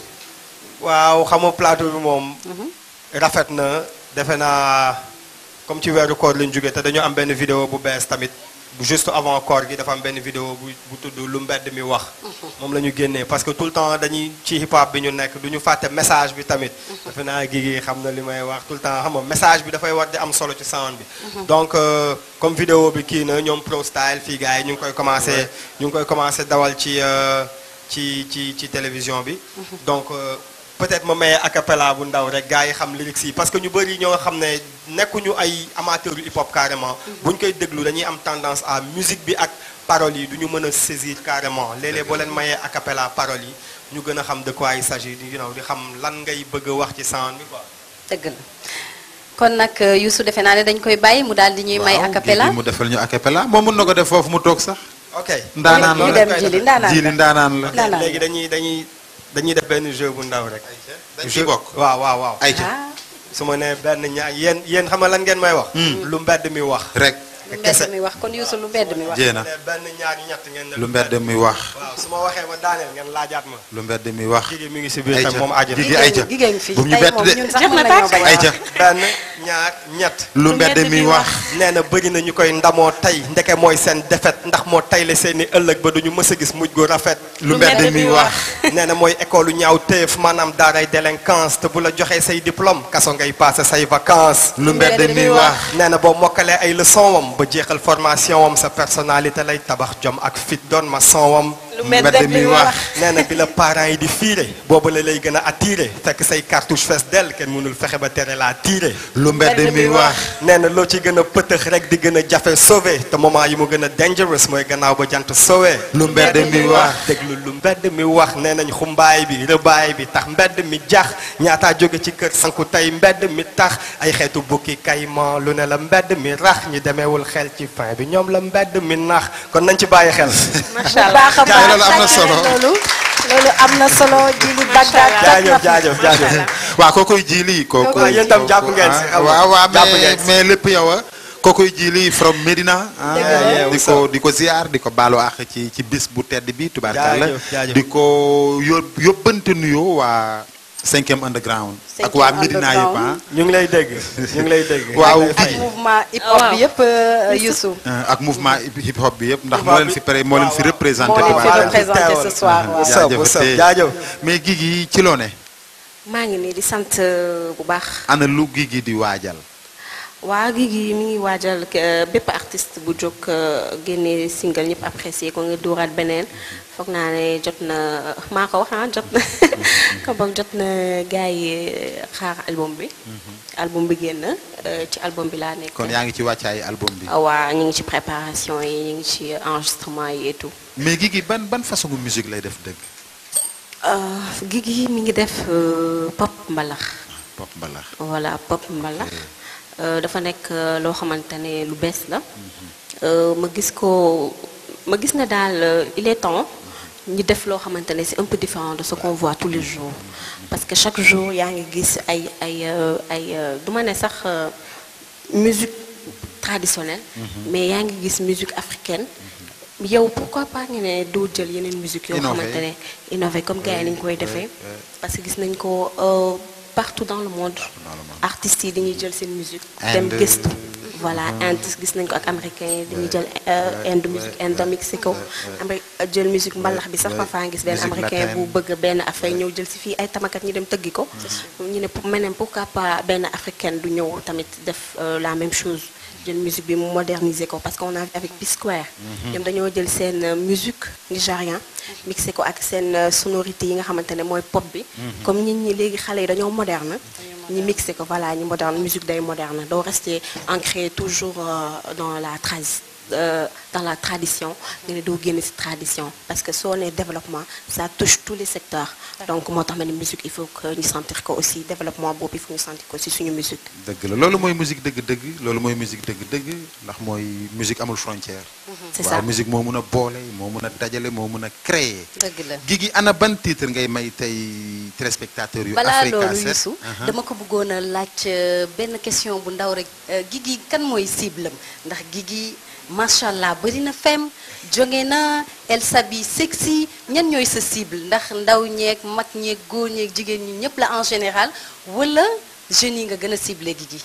waaw xam nga plateau bi moom. rafet na defe naa comme ci weeru koor lañ jógee te dañu am benn vidéo bu bees tamit bu juste avant koor gi dafa am benn vidéo bu bu tudd lu mbedd mi wax. moom la ñu génnee parce que tout le temps dañuy ci hip hop bi ñu nekk du ñu fàtte message bi tamit. defe naa gi xam na li may wax tout le temps xam nga message bi dafay war di am solo ci sound bi. donc euh, comme vidéo bi kii na ñoom pro style fii gars yi ñu ngi koy commencé ñu ngi koy commencé dawal ci euh, ci ci ci télévision bi. donc euh, peut-être ma maye a cappella bu ndaw rek gars yi xam lyrics yi parce que ñu bëri ñoo xam ne nekkuñu ay amateurs yu hip hop carrément. bu ñu koy déglu dañuy am tendance à musique bi ak paroles yi du ñu mën a saisir carrément léeg-léeg boo leen mayee a cappella paroles yi ñu gën a xam de quoi il s'agit you know di xam lan ngay bëgg a wax ci sound bi quoi. dëgg la kon nag euh, Youssou defe naa ne dañ koy bàyyi mu daal di ñuy may a cappella mu defal ñu a cappella moom mun na ko def foofu mu toog sax ok ndaanaan ñu la dem jili ndaanaan jili ndaanaan la Ndaanaan. léegi dañuy dañuy dañuy def benn jeu bu ndaw rek. dañ ciy bokk waaw waaw waaw. ayca ah su ma nee benn ñaar yéen yéen xam nga lan ngeen may wax. lu mbedd mi wax. rek lu kese. mbedd mi wax kon Youssou lu mbedd mi wax jéena ne benn ñaar ñett ngeen ne lu mbedd mi wax waaw su ma waxee ba daaneel ngeen laajaat ma. lu mbedd mi wax Gigi mi ngi si biir ayca tam moom aajo Gigi na. ayca jigéen fi bu ñu tey bett moom de ñun sax Jeex mën na nañoo tàkk. bañ a ayca benn ñaar ñett. lu mbedd mi wax nee na bëri na ñu koy ndamoo tey ndeke mooy seen defet ndax moo tayle seeni ëllëg ba duñu mës a gis mujj gu rafet. lu mbedd mi wax nee na mooy école ñaaw téef maanaam daaray délinquance te bu la joxee say diplôme kaso ngay passé say vacances. lu mbedd mi wax nee na boo mokkalee ay leçon wam ba jeexal formation wam sa personnalité lay tabax jom ak fit doon ma son wam lu mbedd mi wax nee na bi la parents yi di fiire boobu la lay gën a attiré fekk say cartouche fees dell kenn mënul fexe ba tere laa tiire lu mbedd mi wax nee na loo ci gën a pëtëx rek di gën a jafe sauvé te moment yi mu gën a dangerous mooy gannaaw ba jant sowee lu mbedd mi wax déglu lu mbedd mi wax nee nañ xumbaay bi rëbaay bi tax mbedd mi jax ñaataa jóge ci kër sanku tey mbedd mi tax ay xeetu bukki kayman lu ne la mbedd mi rax ñi demeewul xel ci fin bi ñoom la mbedd mi nax kon nañ ci bàyyi xel macha bu baax a Kaay, baax loolu am na tàcc solo. leen loolu loolu am na solo ji li Bagdad toj na jaajëf fi. jaajëf jaajëf waaw kookoy jiili kooku waaw, yéen tam jàpp ngeen si, ah, xam nga. waaw waaw Jàpp mais ngeen si. mais lépp yow a kookoy jiili from Medina ah, Dëgg la. di ko di ko ziar di ko baalu àq ci ci bis bu tedd bi tubaarkàlla Jaajëf, jaajëf. di ko yób yóbbante nuyoo waa cinquième underground ak Cinquième waa Medina yëpp ah ñu ngi lay dégg ñu ngi lay dégg Waaw. ñu ngi lay ak fay. mouvement hip hop bi yëpp euh, Youssou ak mouvement hip hop bi yëpp ndax Hip moo hop leen bi. fi pare moo leen fi Waaw, représenté moo leen fi Tubaarkàlla. représenté ce soir waaw. What's up, what's up, jaajëf. mais Guigui ci loo ne maa ngi nii di sant euh, bu baax ana lu Guigui di waajal waa Guigui mi ngi waajal euh, bépp artiste bu jóg euh, génne single ñëpp apprécié ko nga dóoraat beneen foog naa ne jot na maa ko wax ah jot na ko boog jot na gars yi euh, xaar album bi album bi génn euh, ci album bi laa nekk kon yaa ngi ci wàccaay album bi waa ñu ngi ci préparation yi ñu ngi ci enregistrement yi et tout mais Guigui ban ban façon musique lay def dëgg Euh, Guigui mi ngi def euh, pop mbalax pop mbalax voilà pop mbalax Euh, dafa nekk euh, loo xamante ne lu bees la Euh, ma gis ko ma gis na daal euh, il est temps ñu def loo xamante ne c'est un peu différent de ce qu'on voit tous les jours parce que chaque jour yaa ngi gis ay ay euh, ay euh, du ma ne sax euh, musique traditionnelle mais yaa ngi gis musique africaine yow pourquoi pas nga ne doo jël yeneen musique yoo Innover. xamante ne innové comme gars yi nañ koy defee parce que gis nañ ko euh, partout dans le monde artistes yi dañuy jël seen musique dem Inde. gëstu voilà Inde gis nañ ko ak américain yi dañuy jël Inde musique Inde mixé ko Amérique jël musique mbalax bi sax parfois gis benn musique américain bu latine. bëgg benn affaire ñëw jël si fii ay tamakat ñu dem tëggi ko ñu ne pour meneen pourquoi pas benn africaine du ñëw tamit def euh, la même chose jël musique bi mu moderniser ko parce qu'on a vu avec P-Square ñoom dañoo jël seen euh, musique nigérien mixé ko ak seen euh, sonorité yi nga xamante ne mooy pop bi comme nit ñi léegi xale yi dañoo moderne ñi mixé ko voilà ñi moderne musique day moderne doo rester ancré toujours euh, dans la tradi euh, dans la tradition nga ne doo génn ci tradition parce que soo nee développement ça touche tous les secteurs donc moo tax ma ne musique il faut que ñu sentir ko aussi développement boobu il faut ñu sentir ko ci suñu musique dëgg la loolu mooy musique dëgg-dëgg loolu mooy musique dëgg-dëgg ndax mooy musique amul frontière. c'est waaw ça musique moo mun a boole moo mun a dajale moo mun a créer. dëgg la Guigui ana ban titre ngay may tey téléspectateurs yu. balaa Africa loolu 7 Youssou Aha. dama ko bëggoon a laaj euh, benn question bu ndaw rek euh, Guigui kan mooy cible am ndax Guigui macha allah bëri na fem jóge na elle s'habille sexy ñan ñooy sa cible ndax ndaw ñeeg mag ñeeg góor ñeeg jigéen ñi ñëpp la en général wala jeunes yi nga gën a ciblé Guigui.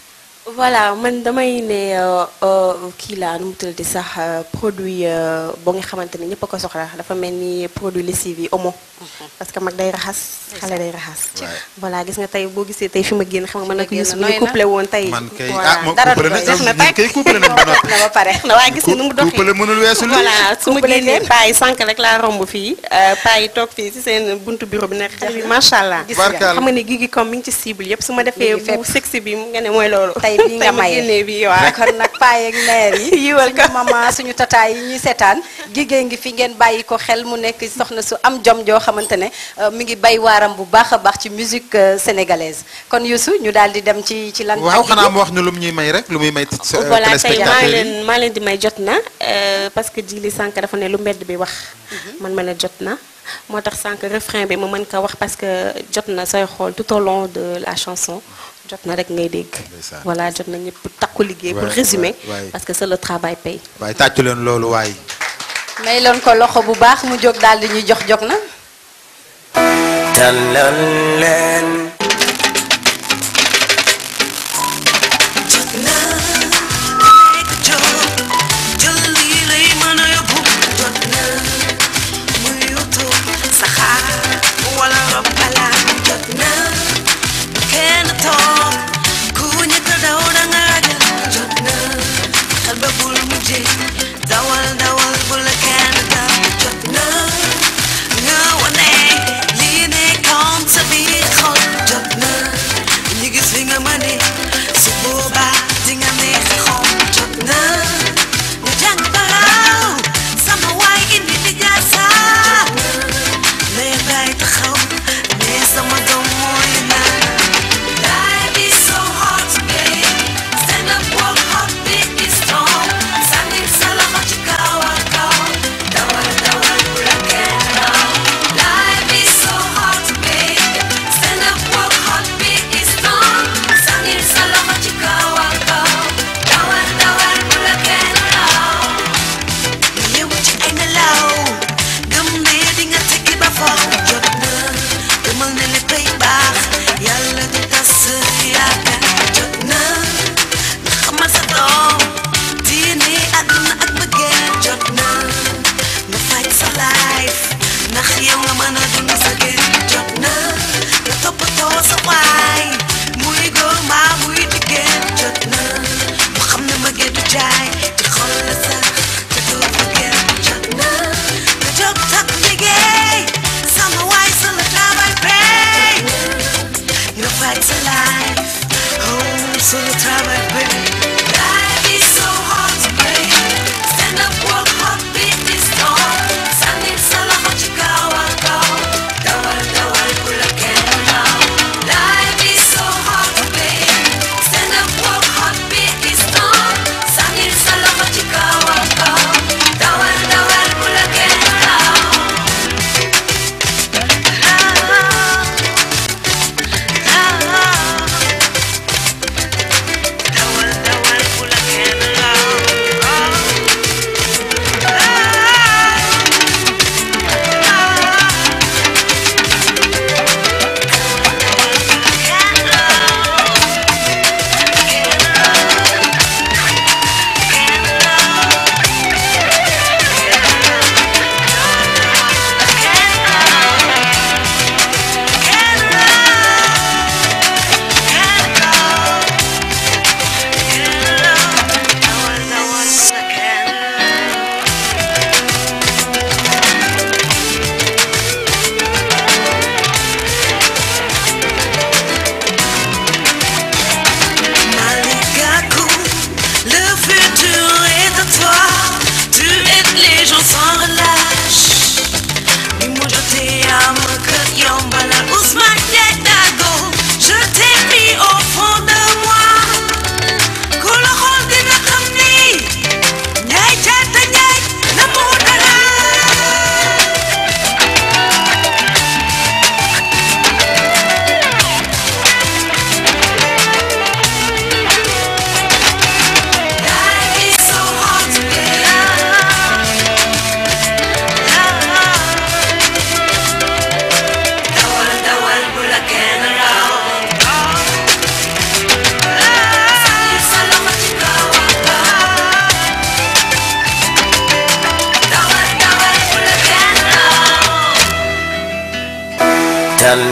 voilà man damay ne euh, euh, kii laa nu mu tuddati sax euh, produit euh, boo nga xamante ne ñëpp a ko soxla dafa mel ni produit lessive yi omo parce que mag day raxas xale day raxas voilà gis nga tey boo gisee tey fi ma génn xam nga man nag génn Youssou nooy ñu na. couplé woon tey man kay voilà ah moom dara couplé du na doy. def na ñun kay couplé nañ ba noppi. na ba pare na waaye gis nga nu mu doxee couplé mënul weesu lii. voilà su ma Couplé génnee leen. paa yi sànq rek laa romb fii paa yi toog fii si seen buntu bureau bi nekk xale bi macha allah Gis nga. Barkaal. xam nga ne Guigui comme mi ngi ci cible yëpp su ma defee Mi ngi fépp. bu sexy bi nga ne mooy loolu tey bii nga ma maye génnee bi waaw kon nag paay ak mère yi Yiwal ko. suñu maman suñu tataay yi ñuy seetaan Guigui ngi fi ngeen bàyyi ko xel mu nekk soxna su am jom joo xamante ne euh, mi ngi bay waaram bu baax a baax ci musique euh, sénégalaise kon Youssou ñu daal di dem ci ci lan waaw ak xanaa Guigui. mu wax ñu lu mu ñuy may rek lu muy may. t- sa- voilà tey maa téléspectateurs yi. leen maa leen di may jot na euh, parce que Djily sànq dafa ne lu mbedd bi wax man ma ne jot na moo tax sànq refrain bi ma mën ko wax parce que jot na sooy xool tout au long de la chanson jot na rek ngay dégg Ndeysaan. voilà jot na ñëpp takku liggéey pour Ouais, résumer ouais, ouais. parce que c'est le travail paye waaye tàccu leen loolu waaye. may loon ko loxo bu baax mu jóg daal di ñuy jox jog na tàllal leen jot naa nekk jóg jël lii lay mën a yóbbu jot naa muy yutu saxaar wala rob alaat jot naa kenn toog ku ñëkk daw da nga ragal jot naa xel ba bul mujje dawal dawal bu la kenn daw jot naa nga wane lii nekkoon sa biir xol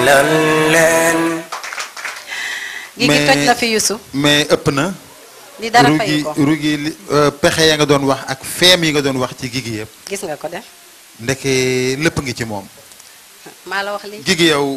tàllal leen gi gi toj na fi Youssou mais ëpp na li dara rugi fayu ko rugi li- euh, pexe ya nga doon wax ak feem yi nga doon wax ci gigi yëpp gis nga ko de ndeke lépp ngi ci moom maa la wax lii gigi yow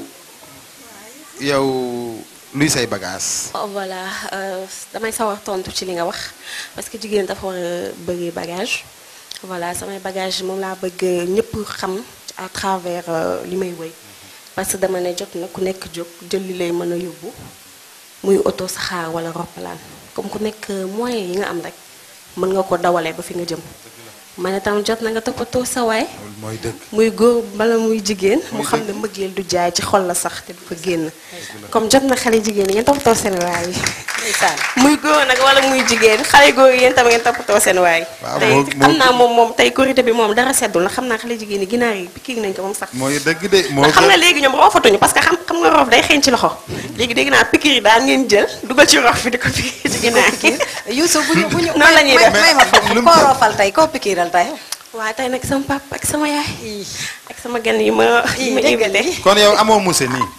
yow luy say bagage Oh, voilà euh, damay sawar tontu ci li nga wax parce que jigéen dafa war a bëri bagage voilà samay bagage moom laa bëgg ñëpp xam à travers euh, li may woy parce que dama ne jot na ku nekk jóg jël li lay mën a yóbbu muy oto saxaar wala roppalaan comme ku nekk moyen yi nga am rek mën nga ko dawalee ba fi nga jëm ma ne tam jot na nga toppatoo sa waay mooy dëgg muy góor bala muy jigéen mu xam ne mbëggeel du jaay ci xol la sax te du fa génn comme jot na xale jigéen yi ngeen toppatoo seen waay yi ndeysaan muy góor nag wala muy jigéen xale góor yi yéen tam ngeen toppatoo seen waay Waaw, tey moo- xam moo- naa moom moom tey korité bi moom dara seddul na xam naa xale jigéen yi ginaar yi pikiir nañ ko moom sax mooy dëgg de moo ndax xam gën- nga léegi ñoom roofatuñu parce que xam xam nga roof day xeeñ ci loxo léegi dégg naa pikiir yi daal ngeen jël dugal ci roof bi di ko pikiir ci ginaar yi Youssou bu ñu bu ñu noonu la ñuy may def may ma foofu koo roofal tey koo pikiiral tey waaw tey nag sama papa ak sama yaay ak sama gan yi ma yi ma déggal invité kon yow amoo muse nii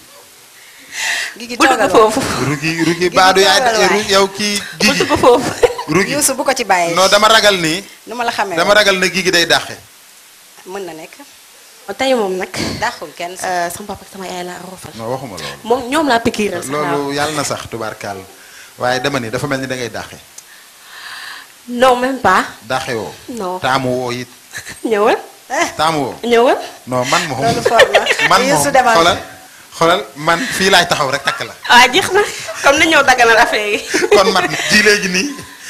gi gi bu dugg toogal foofu rugi rugi baadu yaay toogal waay. ru- yow kii bu gigi dugg foofu rugi Youssou bu ko ci bàyyee non dama ragal nii nu ma la xamee dama ragal na gigi day dàqe mën na nekk tey moom nag dàqul kenn sax euh, sama papa ak sama yaay laa roofal non waxuma loolu moom ñoom laa pikiiral sax laa loolu yàlla na sax tubaarkàll waaye dama ni dafa mel ni da ngay dàqe non même pas dàqe woo non taamu woo it ñëwal taamu woo ñëwal non man moom loolu foor na man moom Youssou demal xoolal xoolal man fii laay taxaw rek takk la waaw jeex na comme ni ñëw dagganal affaire yi kon man ji léegi nii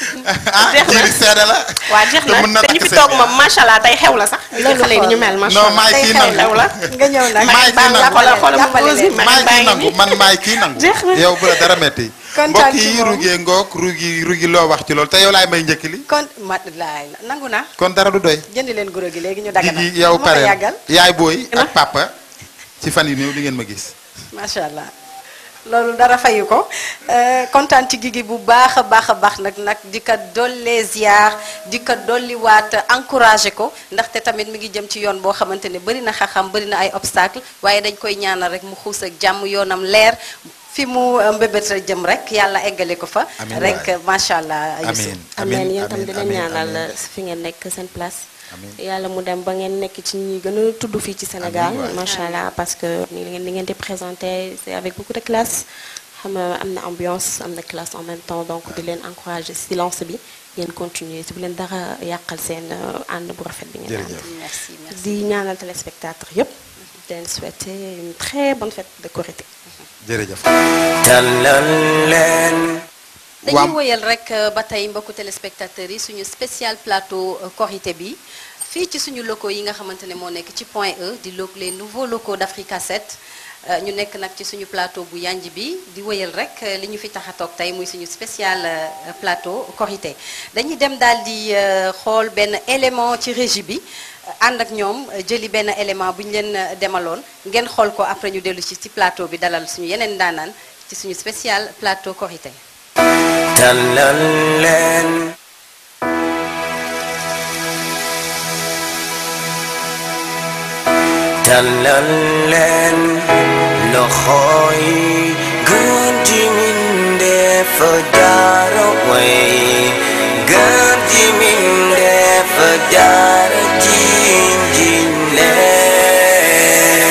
ah Jeex na. ji li seede la waa jeex te mën na na te ñu takk fi seen toog moom macha allah tey xew la sax Loolu xale yi ni ñu mel macha non allah maay tey kii xew nangu xew la nga ñëw nag Maay kii baal nangu. jàppale xoolal xoolal jàppale pause leen. bi ma- maay baa kii ngi nangu nii. man maay kii nangu Jeex na. yow bu la dara metti Kontaan mbokk ci yi moom. rugee ngoog rugi rugi loo wax ci loolu te yow laay may njëkk li kon mat laay nangu na kon dara du doy jëndi leen guro gi léegi ñu dagg na gigi yow ma ko pare yàggal yaay booy ak papa ci fan yu néew di ngeen ma gis macha allah loolu dara fayu ko Euh, kontaan ci gigi bu baax a baax a baax nag nag di ko dollee ziar di ko dolliwaat encouragé ko ndaxte tamit mi ngi jëm ci yoon boo xamante ne bëri na xaxam bëri na ay obstacle waaye dañ koy ñaanal rek mu xuus ak jàmm yoonam leer fi mu euh, mbébét a jëm rek yàlla eggale ko fa Amiin rek waay. macha allah Youssou. amiin ameen yéen tam di leen amiin, ñaanal amiin. fi ngeen nekk seen place Amiin. yàlla mu dem ba ngeen nekk ci ñi gën a tudd fii ci Sénégal Amiin waay. macha allah parce que ni ngeen ni ngeen di présenté c'est avec beaucoup de classe xam nga am na ambiance am na classe en même temps donc di leen encourager silence bi ngeen continuer si bu leen dara yàqal seen euh, ànd bu rafet bi ngeen ànd jërëjëf merci merci di ñaanal téléspectateurs yëpp di leen souhaiter une très bonne fête de Korité jërëjëf tàllal leen dañuy Waam. woyal rek euh, ba tey mbokku téléspectateurs yi suñu spécial plateau euh, Korité bi fii ci suñu locaux yi nga xamante ne moo nekk ci Point E di lo les nouveaux locaux d'Africa 7 euh, ñu nekk nag ci suñu plateau bu yanj bi di woyal rek euh, li ñu fi tax a toog tey muy suñu spécial euh, plateau Korité dañuy dem daal di euh, xool benn élément ci régie bi euh, ànd ak ñoom euh, jëli benn élément bu ñu leen euh, demaloon ngeen xool ko après ñu dellu ci ci plateau bi dalal suñu yeneen daanaan ci suñu spécial plateau Korité tàllal leen tàllal leen loxo yi gën ji mindeef jaara way gën ji mindeef jaara jiin jiin leen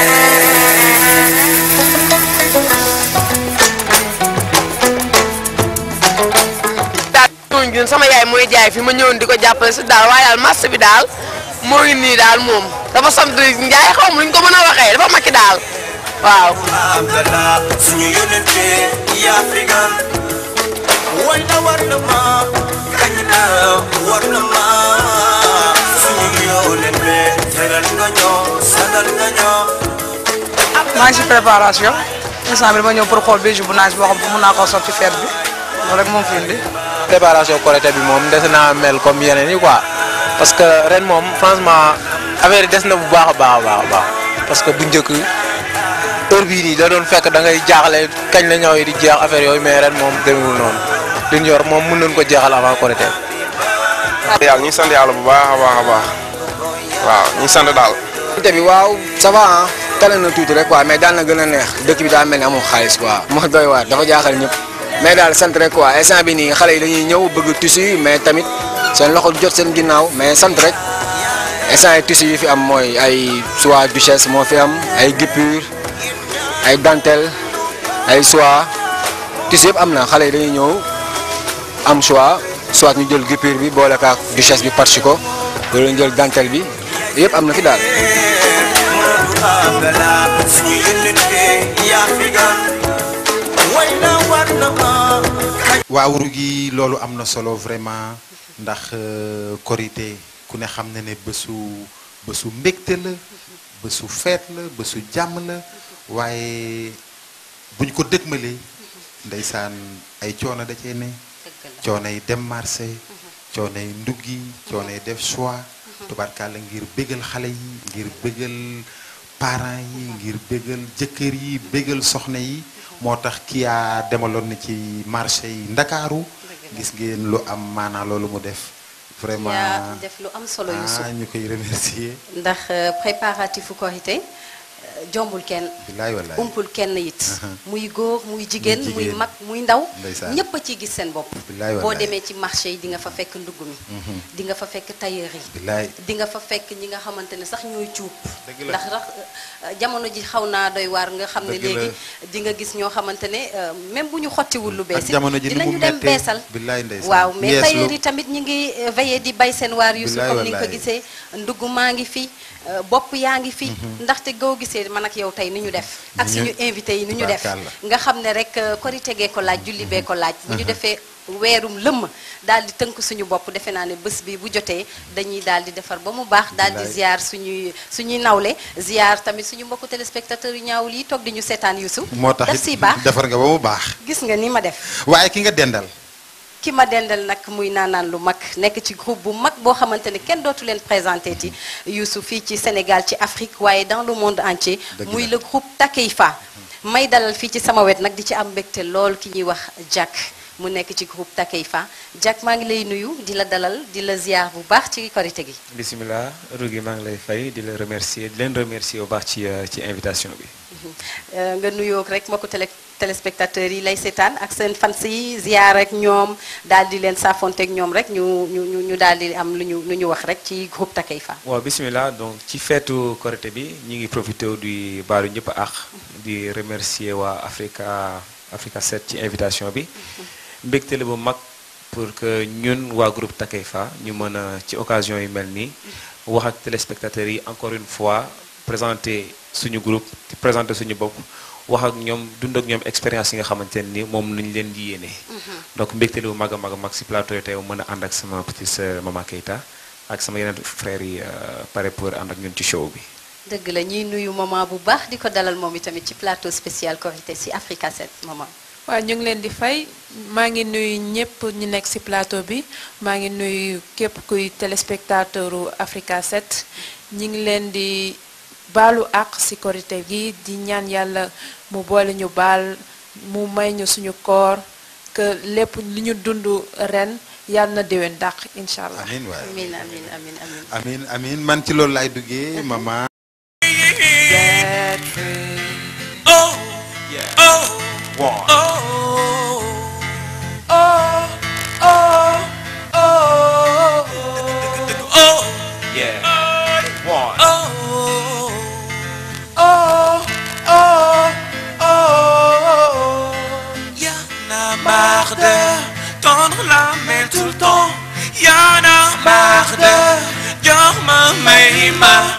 daal ñooñu gën sama yaay mooy jaay fi ma ñëwoon di ko jàppale si daal waaye daal marché bi daal moo ngi nii daal moom dafa sant njaay xaw ma lu ñu ko mën a waxee dafa makki daal waaw. Abdallah suñu yónnente yi Afrika way na war na ma kañ na war na ma suñu yónnente teral nga ñoo sagal nga ñoo maa ngi si préparation instant bi dama ñëw pour xool bijou bu naaj boo xam ne mun naa koo sotti fête bi loolu rek moom fi indi. préparation Korité bi moom des naa mel comme yeneen yi quoi parce que ren moom franchement affaire yi des na bu baax a baax a baax a baax parce que bu njëkk heure bii nii da doon fekk da ngay jaaxle kañ la ñëw yi di jeex affaire yooyu mais ren moom demewul noonu li ñu yor moom mën nañu ko jeexal avant Korité yàlla ñu ngi sant yàlla bu baax a baax a baax waaw ñu ngi sant daal. Korité bi waaw ça va ah tane na tuuti rek quoi mais daan na gën a neex dëkk bi daa mel ni amul xaalis quoi moo doy waar dafa jaaxal ñëpp mais daal sant rek quoi instant bi nii xale yi dañuy ñëw bëgg tissu mais tamit seen loxo jot seen ginnaaw mais sant rek instant yi tissu yi fi am mooy ay soie duchesse moo fi am ay guipure ay dentelle ay soie tissu yëpp am na xale yi dañuy ñëw am choix soit ñu jël guipure bi boole kaak duchesse bi parchi ko wala ñu jël dentelle bi yëpp am na fi daal abala suñu yónnent bi yaa fi gan way na war na ma waawuru gi loolu am na solo vraiment ndax euh, korité ku ne xam na ne bésu bésu mbégte la bésu feet la bésu jàmm la waaye buñ ko dëgmalee ndeysaan ay coono da cee ne coono yi dem marché coono yi nduggi coono yi def choix tubarkalla ngir bégal xale yi ngir bégal parents yi ngir bégal jëkkër yi bégal soxna yi moo tax kii yaa demaloon na ci marché yi ndakaaru gis ngeen lu am maanaa loolu mu def vraiment yaa def lu am solo Youssou ah ñu koy remercier ndax euh, préparatifu korité euh, jombul kenn bilaay wallaay umpul kenn it Aha. muy góor muy jigéen muy jigéen. mag muy ndaw Ndeysaan. ñépp a ciy gis seen bopp Bilaay boo wallaay. demee ci marché yi di nga fa fekk ndugg mi Mhm. di nga fa fekk tailleur yi bilaay di nga fa fekk ñi nga xamante ne sax ñooy cuub Dëgg la. ndax rax euh, jamono ji xaw naa doy waar nga xam ne Dëgg la. léegi di nga gis ñoo xamante ne euh, même bu ñu xottiwul lu bees ak jamono ji ni mu dinañu dem mettee beesal bilaay ndeysaan waaw mais yeeslu. tailleur yi tamit ñi ngi euh, veillé di bay seen waar yu su Bilaay comme ni nga ko wallaay. gisee ndugg maa ngi fi euh, bopp yaa ngi fi Mhm. ndaxte goo gisee man ak yow tey ni ñu def ak Ni ñu- suñu invité yi ni ñu def Tubaarkàlla. nga xam ne rek euh, korite gee ko laaj julli bee ko laaj bu ñu Mhm. defee weerum lëmm daal di tënk suñu bopp defe naa ne bés bi bu jotee dañuy daal di defar ba mu baax daal di Bilaay. ziar suñuy suñuy nawle ziar tamit suñu mbokku téléspectateurs yu ñaawul yi toog di ñu seetaan Youssou moo tax daf it siy baax defar nga ba mu baax gis nga ni ma def waaye ki nga dendal ki ma dendal nag muy naanaan lu mag nekk ci groupe bu mag boo xamante ne kenn dootu leen présenté ti Youssou fii ci Sénégal ci Afrique waaye dans le monde entier Dëgg muy la. le groupe Takeifa may dalal fii ci sama wet nag di ci am mbégte lool ki ñuy wax Jack mu nekk ci groupe Takeifa Jack maa ngi lay nuyu di la dalal di la ziar bu baax ci korité gi bisimilah Rougui maa ngi lay fay di la remercier di leen remercier bu baax ci euh, ci invitation bi. Euh, nga nuyoo rek mbokku télé téléspectateurs yi lay seetaan ak seen fans yi ziar ak ñoom daal di leen saafonteeg ñoom rek ñu ñu ñu ñu daal di am lu ñu lu ñu wax rek ci groupe Takeifa waaw bisimilah donc ci feetu Korité bi ñu ngi profité di baalu ñëpp ak di remercier waa Africa Africa 7 ci invitation bi mbégte la bu mag pour que ñun waa groupe Takeifa ñu mën a ci occasion yu mel nii wax ak téléspectateurs yi encore une fois présenter suñu groupe di présenter suñu bopp wax ak ñoom dund ak ñoom expérience yi nga xamante ne ni moom nañ leen di yéene. donc mbégte la bu mag a mag a mag si plateau yi tey mën a ànd ak sama petite sœur Mama Keita ak sama yeneen frères yi euh, pare pour ànd ak ñun ci show bi. dëgg la ñuy nuyu maman bu baax di ko dalal moom itamit ci plateau spécial Korité si Africa 7 maman. waaw ñu ngi leen di fay maa ngi nuyu ñëpp ñu nekk ci plateau bi maa ngi nuyu képp kuy téléspectateur u Africa 7 ñi ngi leen di baalu àq ci korité gi di ñaan yàlla mu boole ñu baal mu may ñu suñu koor que lépp li ñu dund ren yàlla na déwén dàq incha allah. amiin waay amiin amiin amiin amiin. amiin amiin man ci loolu laay duggee maman. Oh, yeah. Oh, One. oh, oh, oh, oh, oh, yeah. One. Oh, oh, oh, oh. Y'en a marre de tendre la main tout le temps. Y'en a marre de jox ma may ma.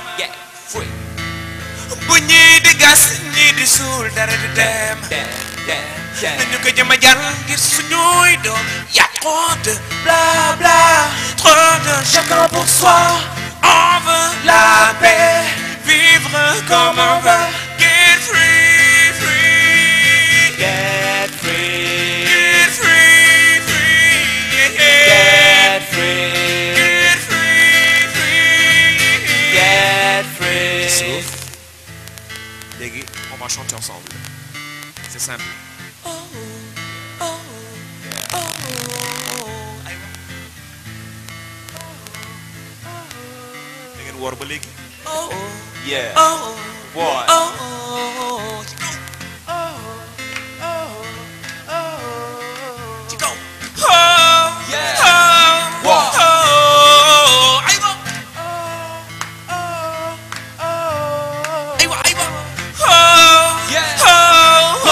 bu ñii di gas ñii di suul dara di dem nañu ko jëm a jàll ngir suñuy doom y a trop de bla bla trop de chacun pour soi on veut la paix vivre comme on veut get free free get free get free free get free get free free get free léegi on va chanter ensemble c'est simple. da ngeen woor ba léegi. Oh, yeah. oh, boy. Oh, oh, Oh, yeah. Oh, Wow. oh, aywa. Aywa, aywa. Oh, Yeah. oh,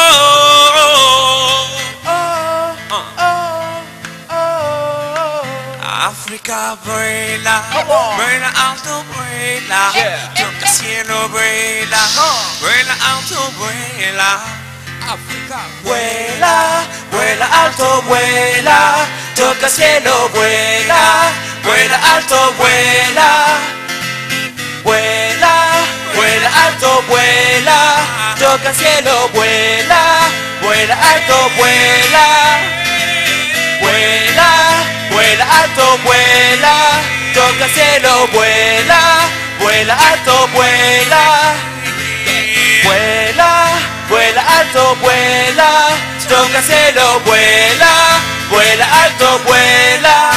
oh. Africa vuela, vuela alto, vuela, Yeah. toca cielo, vuela, vuela alto, vuela. África, Vuela, vuela alto, vuela, toca cielo, vuela, vuela alto, vuela. Vuela, vuela alto, vuela, toca cielo, vuela, vuela alto, vuela. Vuela, vuela alto, vuela, toca cielo, vuela, vuela alto, vuela. Vuela, vuela alto, vuela, toca cielo, vuela, vuela alto, vuela.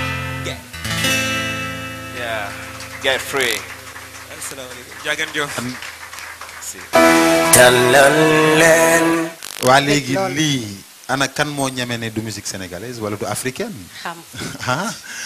Yeah. Get free. Jagan jo. dalal leen. waa léegi lii ana kan moo ñeme ne du musique sénégalaise wala du africaine. xam ah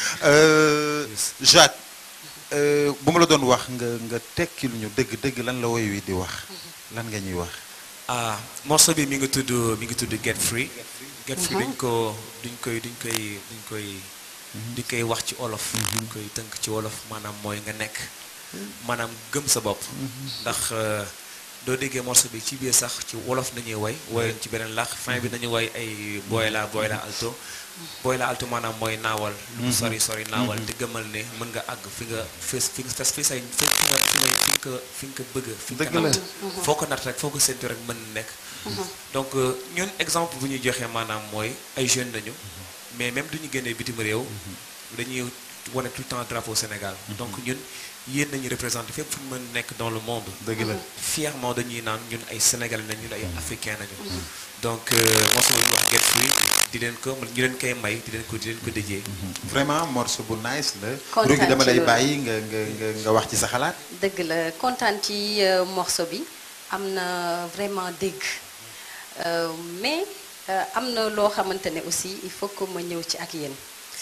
euh, Jacques euh, bu ma la doon wax nga nga tekkil ñu dëgg dëgg lan la woy wi di wax lan nga ñuy wax. ah morceau bi mi ngi tudd mi ngi tudd Get Free. Get Free duñ ko duñ koy duñ koy duñ koy duñ koy wax ci olof. duñ koy tënk ci wolof maanaam mooy nga nekk. maanaam gëm sa bopp. ndax euh, doo déggee morceau bi ci biir sax ci wolof nañuy woy woyoon ci beneen làkk fin bi nañu woy ay boy la boy la alto. boy la alto maanaam mooy naawal. lu mu sori sori naawal te gëmal ne mën nga àgg fi nga fi fi nga fi say fi nga fi nga fi nga fi nga bëgg. fi nga Dëgg la. natt. foo ko natt rek foo ko séntu rek mën na nekk. donc euh, ñun exemple bu ñuy joxee maanaam mooy ay jeunes lañu. mais même du ñu génnee bitim réew. dañuy wane tout le temps drapeau Sénégal. donc ñun yéen nañu représenté fépp fu ñu mën nekk dans le monde. dëgg la. fièrement dañuy naan ñun ay sénégalais nañ ñun ay africains nañu. donc morceau bu ñuy wax Get Free di leen ko ñu leen koy may di leen ko di leen ko déjee. vraiment morceau bu nice la. Kontaan Rougui dama ci lay loolu. bàyyi nga nga nga nga wax ci sa xalaat. dëgg la kontaan ci euh, morceau bi am na vraiment dégg Euh, mais euh, am na loo xamante ne aussi il faut que ma ñëw ci ak yéen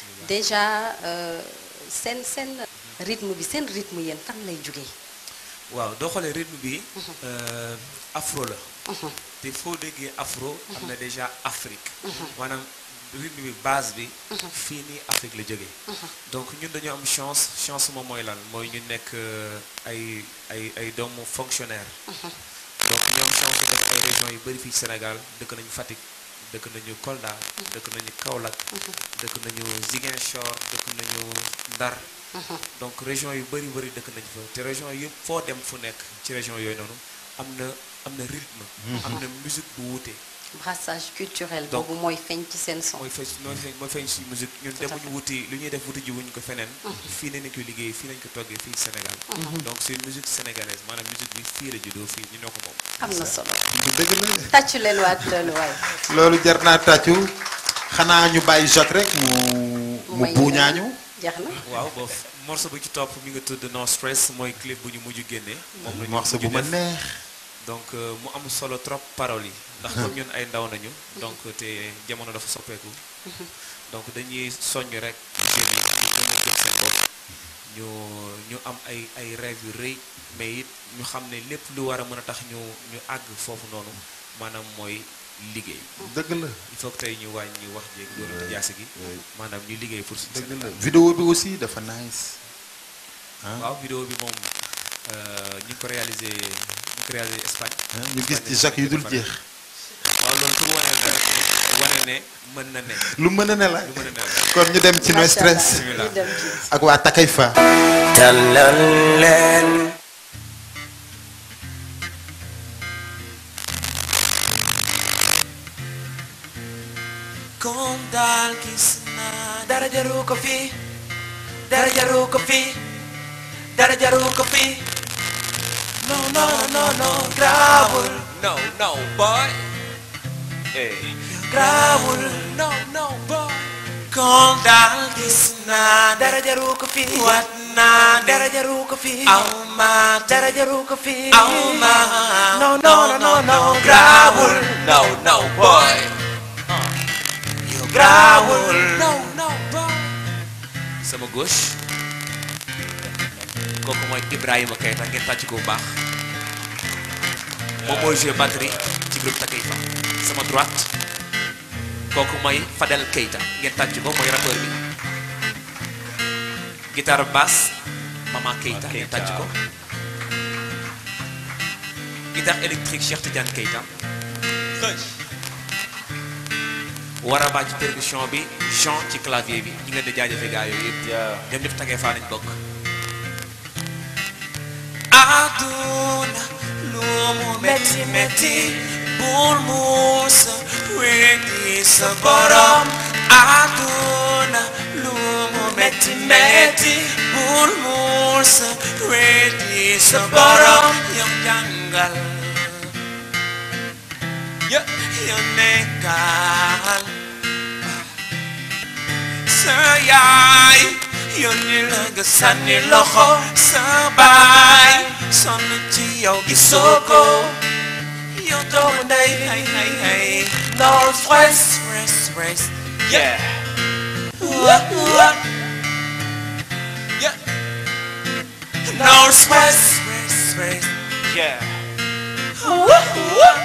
déjà euh, seen seen rythme bi seen rythme yéen fan lay jógee waaw doo xoolee rythme bi. euh, afro la. te foo déggee afro. am na déjà Afrique. maanaam rythme bi base bi. fii nii Afrique la jógee. donc ñun dañu am chance chance moom mooy lan mooy ñu nekk euh, ay ay ay doomu fonctionnaire. donc ñoom chance su def ay régions yu bëri fii ci Sénégal dëkk nañu Fatick dëkk nañu Kolda. dëkk nañu Kaolack. dëkk nañu Ziguinchor dëkk nañu Ndar. donc région yu bëri bëri dëkk nañu fa te région yëpp foo dem fu nekk ci région yooyu noonu am na am na rythme. am na musique bu wuute. brassage culturel Donc- boobu mooy feeñ ci seen son mooy feeñ mooy feeñ mooy feeñ si musique ñun Tout à demuñu wuti lu ñuy def wuti ji wuñu ko feneen. fii nañu ko liggéey fii nañu ko toggee fii Sénégal. donc c'est une musique sénégalaise maanaam musique bi fii la juddoo fii ñu ñoo ko moom. am na solo du dëgg la. tàccu leen waat loolu waay loolu jar naa tàccu xanaa ñu bàyyi Jacques rek mu mu may buuñaañu. jeex na waaw boof morceau bu ci topp mi nga tudd No Stress mooy clip bu ñu mujj génnee. moom la ñu morceau mujj bu ma def. neex. donc euh, mu am solo trop paroles yi. ndax comme ñun ay ndaw nañu. donc te jamono dafa soppeeku. donc dañuy soññ rek jeunes yi ñu gën a jëm seen bopp. ñu ñu am ay ay rêves yu rëy mais it ñu xam ne lépp lu war a mën a tax ñu ñu àgg foofu noonu maanaam mooy liggéey. dëgg la. il faut que tey ñu wàññi wax jéeg dóorante jaasi gi. maanaam ñu liggéey pour suñu dëgg la Sénégal. vidéo bi aussi dafa nice. ah waaw vidéo bi moom euh, ñu ngi ko réalisé ñu ngi ko réalisé Espagne. ah, ñu gis ci Jacques yu dul jeex. waaw loolu pour wane ne rek wane ne mën na ne. lu mën a ne la. lu mën a ne la. kon ñu dem ci no stress. Bismillah. ak waa Takayfa. dalal leen kon daal gis naa dara jaru ko fi dara jaru ko fi dara jaru ko fi no no no no grawul No, no, boy. Hey. grawul no no boy kon daal gis naa dara jaru ko fi wat naa ne dara jaru ko fi aw ma dara jaru ko fi aw ma no no no no no grawul no no boy yow grawul no no boy sama gauche kooku mooy Ibrahima Keita ngeen tàcc ko bu baax moom mooy jouer batterie ci groupe Takeifa sama droite kooku mooy Fadel Keita ngeen tàcc ko mooy rappeur bi guitare basse Mama Keita ngeen tàcc ko guitare électrique Cheikh Tidiane Keita Waraba ci percussion bi Jean ci clavier bi ñu ngi leen di jaajëfe gaa yooyu yëpp ñoom ñëpp Takeifa lañ bokk aduna lu mu metti metti bul muusa weddi sa borom aduna lu mu metti metti bul muusa weddi sa borom yow jàngal yow nekkal sa yaay yónni la nga sànni loxo sa baay sonn ci yow gisoo ko yow doomu ndey ay ay ay no stress stress stress yeah What, what? yeah no stress stress stress yeah What, what?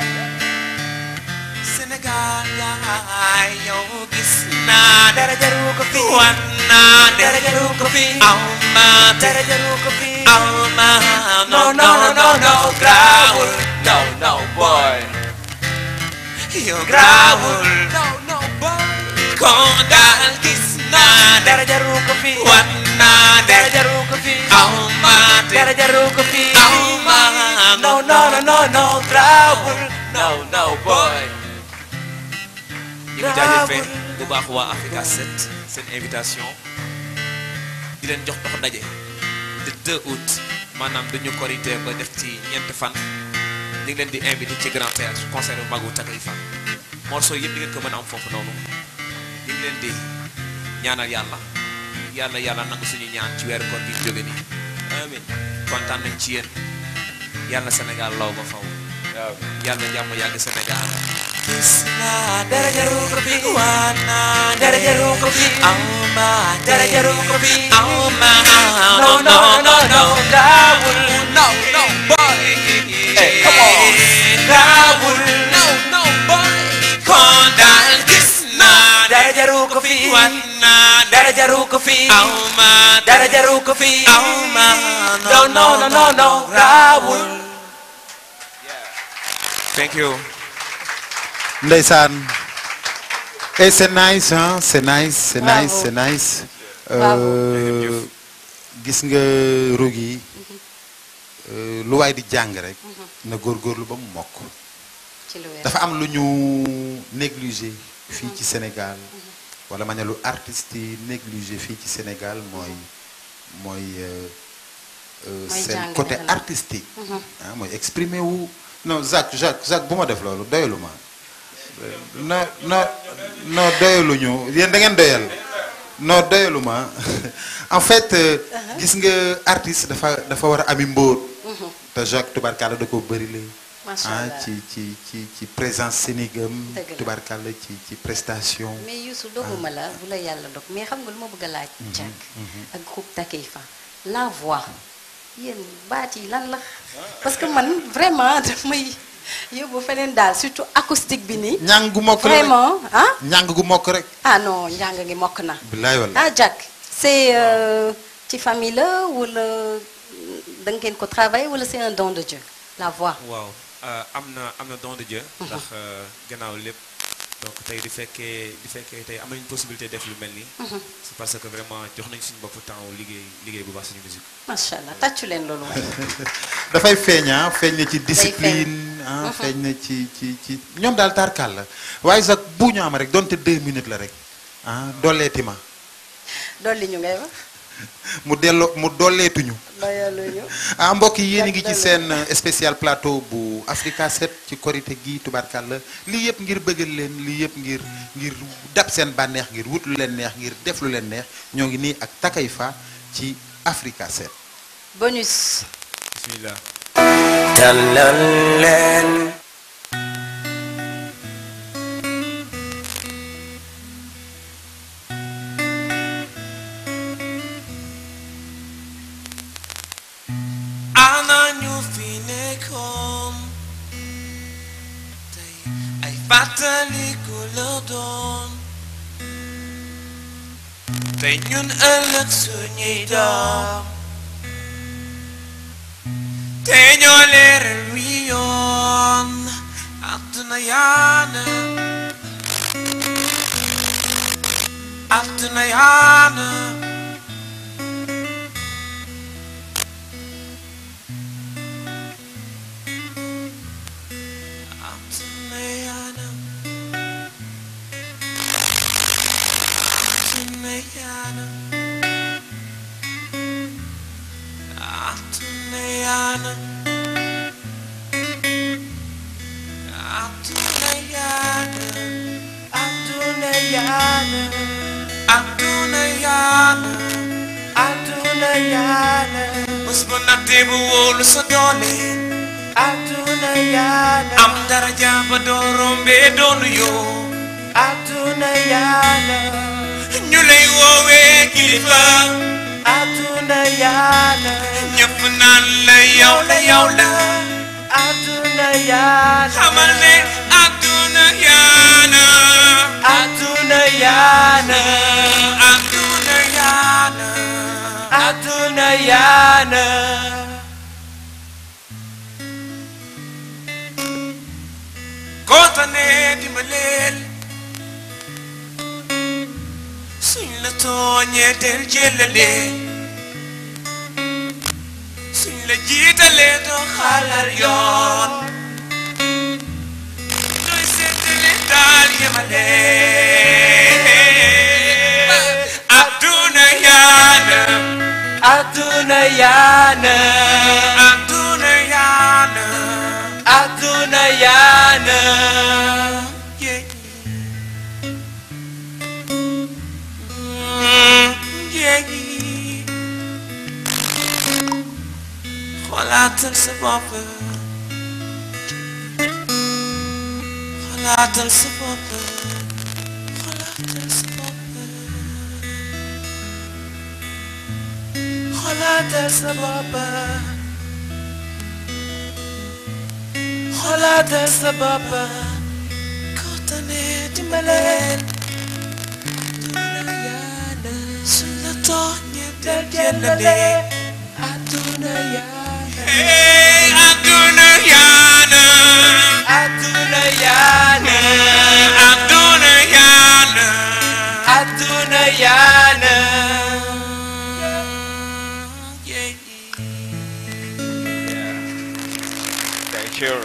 Sénégal yaay yow gis naa dara jaru ko fi wan naa dara jaru ko fi aw ma dara jaru ko fi aw ma no no no no no grawul no no boy yow grawul no no boy kon daal gis naa dara jaru ko fi wan naa dara jaru ko fi aw ma dara jaru ko fi aw ma no no no no no grawul no no boy ñu ngi jaajëfee bu baax waa Africa 7 seen invitation di leen jox dox daje le 2 août maanaam duñu korité ba def ci ñeenti fan ñu ngi leen di invité ci Grand Théâtre concert bu magu Takeifa morceau yëpp di ngeen ko mën a am foofu noonu ñu ngi leen di ñaanal yàlla yàlla yàlla nangu suñu ñaan ci weeru koor gi ñu jóge nii amiin kontaan nañ ci yéen yàlla Sénégal law ba faw waaw yàlla jàmm yàgg Sénégal Krishna dara jaru ko fi wana dara jaru ko fi amma dara jaru ko fi amma no no no no gawul no no boy hey come on gawul no no boy kondal Krishna dara jaru ko fi wana dara jaru ko fi amma dara jaru ko fi amma no no no no no gawul thank you Ndeysaan et c'est nice hein c'est nice c'est Bravo. nice c'est nice Bravo. Euh, gis nga rug yi euh, lu waay di jàng rek na góorgóorlu ba mu mokk ci lu wér. dafa am lu ñu négligé fii ci Sénégal wala ma ne lu artistes yi négligé fii ci Sénégal mooy mooy euh, euh, Mooy seen jàng côté defe naa. artistique Mhm. ah mooy exprimer wu non Jacques Jacques Jacques bu ma def loolu doyalu ma non non non doyaluñu yéen da ngeen doyal non doyalu ma en fait euh, gis nga artiste dafa dafa war a ami mbóot Mhm. te Jacques tubarkalla da ko bëri la Macha ah Allah. ci ci ci ci présence sénégam Dëgg la. tubarkalla ci ci prestation mais Youssou doguma la bu la yàlla dog mais xam nga lu ma bëgg a laaj. Mhm, Jack mhm. ak groupe Takeifa la voix yéen baat yi lan la parce que man vraiment daf may yóbbu feneen daal surtout acoustique bi nii. ñàng gu mokk la rek vraiment ah. ñàng gu mokk rek ah non njàng ngi mokk na. bilaay wala ah Jack c'est euh, ci famille la wala da ngeen ko travailler wala c'est un don de Dieu la voix. waaw euh, am na am na don de Dieu ndax euh, gannaaw lépp donc tey di fekkee di fekkee tey am nañu possibilité def lu mel nii Mhm. c'est parce que vraiment jox nañ suñu bopp temps wu liggéey liggéey bu baax suñu musique macha allah tàccu leen loolu waay. dafay feeñ ah feeñ na ci discipline feeñ. ah Mhm. feeñ na ci ci ci ñoom daal tarkal la waaye sax bu ñu am rek donte deux minutes la rek ah dolleeti ma dolli ñu ngay wax mu delloo mu dolleetuñu doyaluñu. ah mbokk yi yéen a ngi ci Jàpp seen euh, spécial plateau bu Africa 7 ci korité gi tubarkalla lii yëpp ngir bëggal leen lii yëpp ngir ngir dab seen bànneex ngir wut lu leen neex ngir def lu leen neex ñoo ngi nii ak Takeifa ci Africa 7 bonus bismillah tàllal leen ana ñu fi nekkoon tey ay fàttaliku la doon tey ñun ëllëg suñuy doom te ñoo leeral wi yoon àdduna yaana àdduna yaana àdduna yaana àdduna yaana àdduna yaana àdduna yaana àdduna yaana àdduna yaana àdduna yaana bés bu nattee bu wóolu sa doole àdduna yaana am daraja ba doo rombee doonu yoo àdduna yaana ñu lay woowee kilifa àdduna yaana ñëpp naan la yow la yow la àdduna yaana xamal ne àdduna yaana àdduna yaana àdduna yaana àdduna yaana kootane dimbaleel suñ la tooñee del jëlale suñ la jiitalee doo xaalar yoon doy seetale daal yemale adduna yaana adduna yaana adduna yaana adduna yaana yeah. Mm, yeah. xoolaatal sa bopp xoolaatal sa bopp xoolaatal sa bopp xoolaatal sa bopp xoolaatal sa bopp kootane dimbaleen suñ la tooñee del jëlale àdduna yaana hey àdduna yaana àdduna yaana àdduna yaana àdduna yaana Thank you.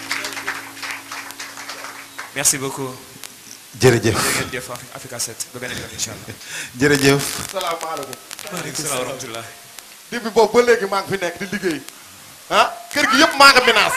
merci beaucoup jërëjëf jërëjëf Africa 7 ba beneen yoon incha allah jërëjëf salaamaaleykum. maaleykum salaam wa rahmatullah depuis boobu ba léegi maa ngi fi nekk di liggéey ah kër gi yëpp maa nga menace.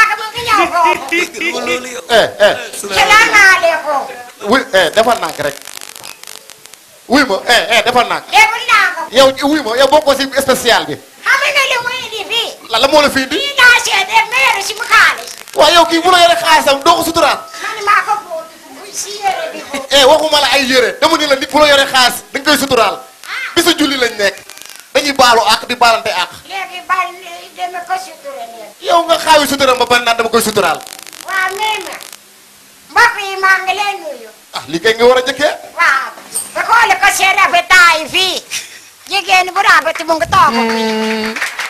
eh eh. salaamaaleykum. wuy eh defal naa ko rek. wuy ma eh eh defal naa ko. defal naa ko. yow wuy ma yow bokkoo si spécial bi. xam nga li muy indi fii. la la moo la fi indi. lii daa seede meere si mu xaalis. waaw yow kii bu la yore xaalisam doo ko suturaal. man maa ko bootu buy si yére bi ko. eh waxuma la ay yére dama ni la nit bu la yore xaalis da nga koy suturaal. bisu julli lañ nekk. dañuy baalu àq di baalante àq. léegi bal deme ko sutura leen. yow nga xaawi suturaam ba pare naan dama koy suturaal. waaw nee na mbokk yi maa ngi leen nuyu. ah li kay nga war a jëkkee. waaw ba xooli ko seen rafetaay fii jigéen bu rafet mu ngi toog fii.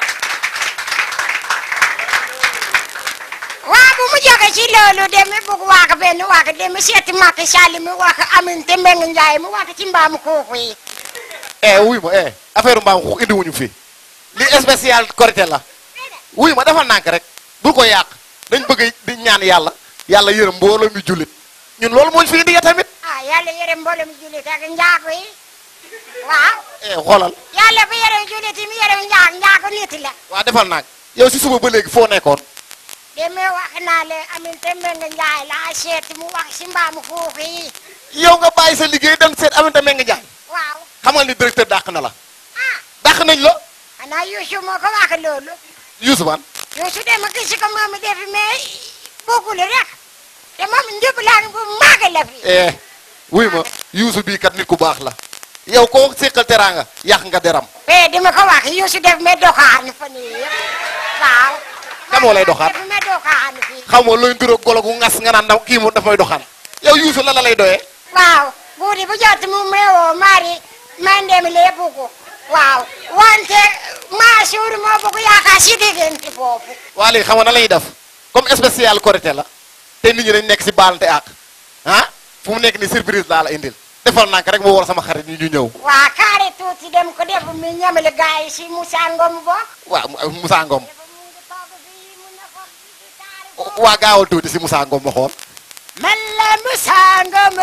waa bu mu jóge ci loolu demi bugg wax benn wax demi seeti Macky Sall mi wax Aminata Mbengue Ndiaye mu wax ci mbaamu kooku yi. eh wuy ma eh affaire mbaam xuux indi wuñu fi li spécial korité la wuy ma dafa nànk rek bul ko yàq dañ bëgg di ñaan yàlla yàlla yërëm mbooloo mi jullit ñun loolu moo ñu fi indi ya tamit ah yàlla yërëm mboolem jullit ak njaago yi waaw eh xoolal yàlla bu yërëm jullit yi mu yërëm njaag njaago nit la. waa defal nànk yow si suba ba léegi foo nekkoon demi wax naa le Aminata Mbengue Ndiaye laa seeti mu wax si mbaamu kooku yi. yow nga bàyyi sa liggéey dem seet Aminata Mbengue Ndiaye waaw xamal ni directeur dàq na la dàq nañ la xanaa Youssou moo ko wax loolu Youssou man Youssou de ma gis ko moom def mais bëggul rek te moom njublaan bu mag la fi eh wuy ma Youssou bii kat nit ku baax la yow koo séqal teraanga yàq nga deram eh di ma ko wax Youssou def me doxaan fan yii yëpp waaw kan moo lay doxaan def me doxaan fii xaw ma looy nduróog golo gu ngas nga naan da kii mu daf may doxaan yow Youssou la la lay doyee waaw buudi bu jot mu meewoo mari man dem lee buggu waaw wante maa suur moo bugg yaakaar si diggante boobu waa léegi xam nga na la ñuy def comme spécial Korité la te nit ñi dañ nekk si baalante ak ah fu mu nekk ni surprise laa la indil defal naa ko rek mu war sama xarit ñu ñu ñëw waa kaare tuuti dem ko def mi ñamale gaay yi si Moussa Ngom bokk waaw Moussa Ngom waa gaawal tuuti si Moussa Ngom ma xool man la Moussa Ngom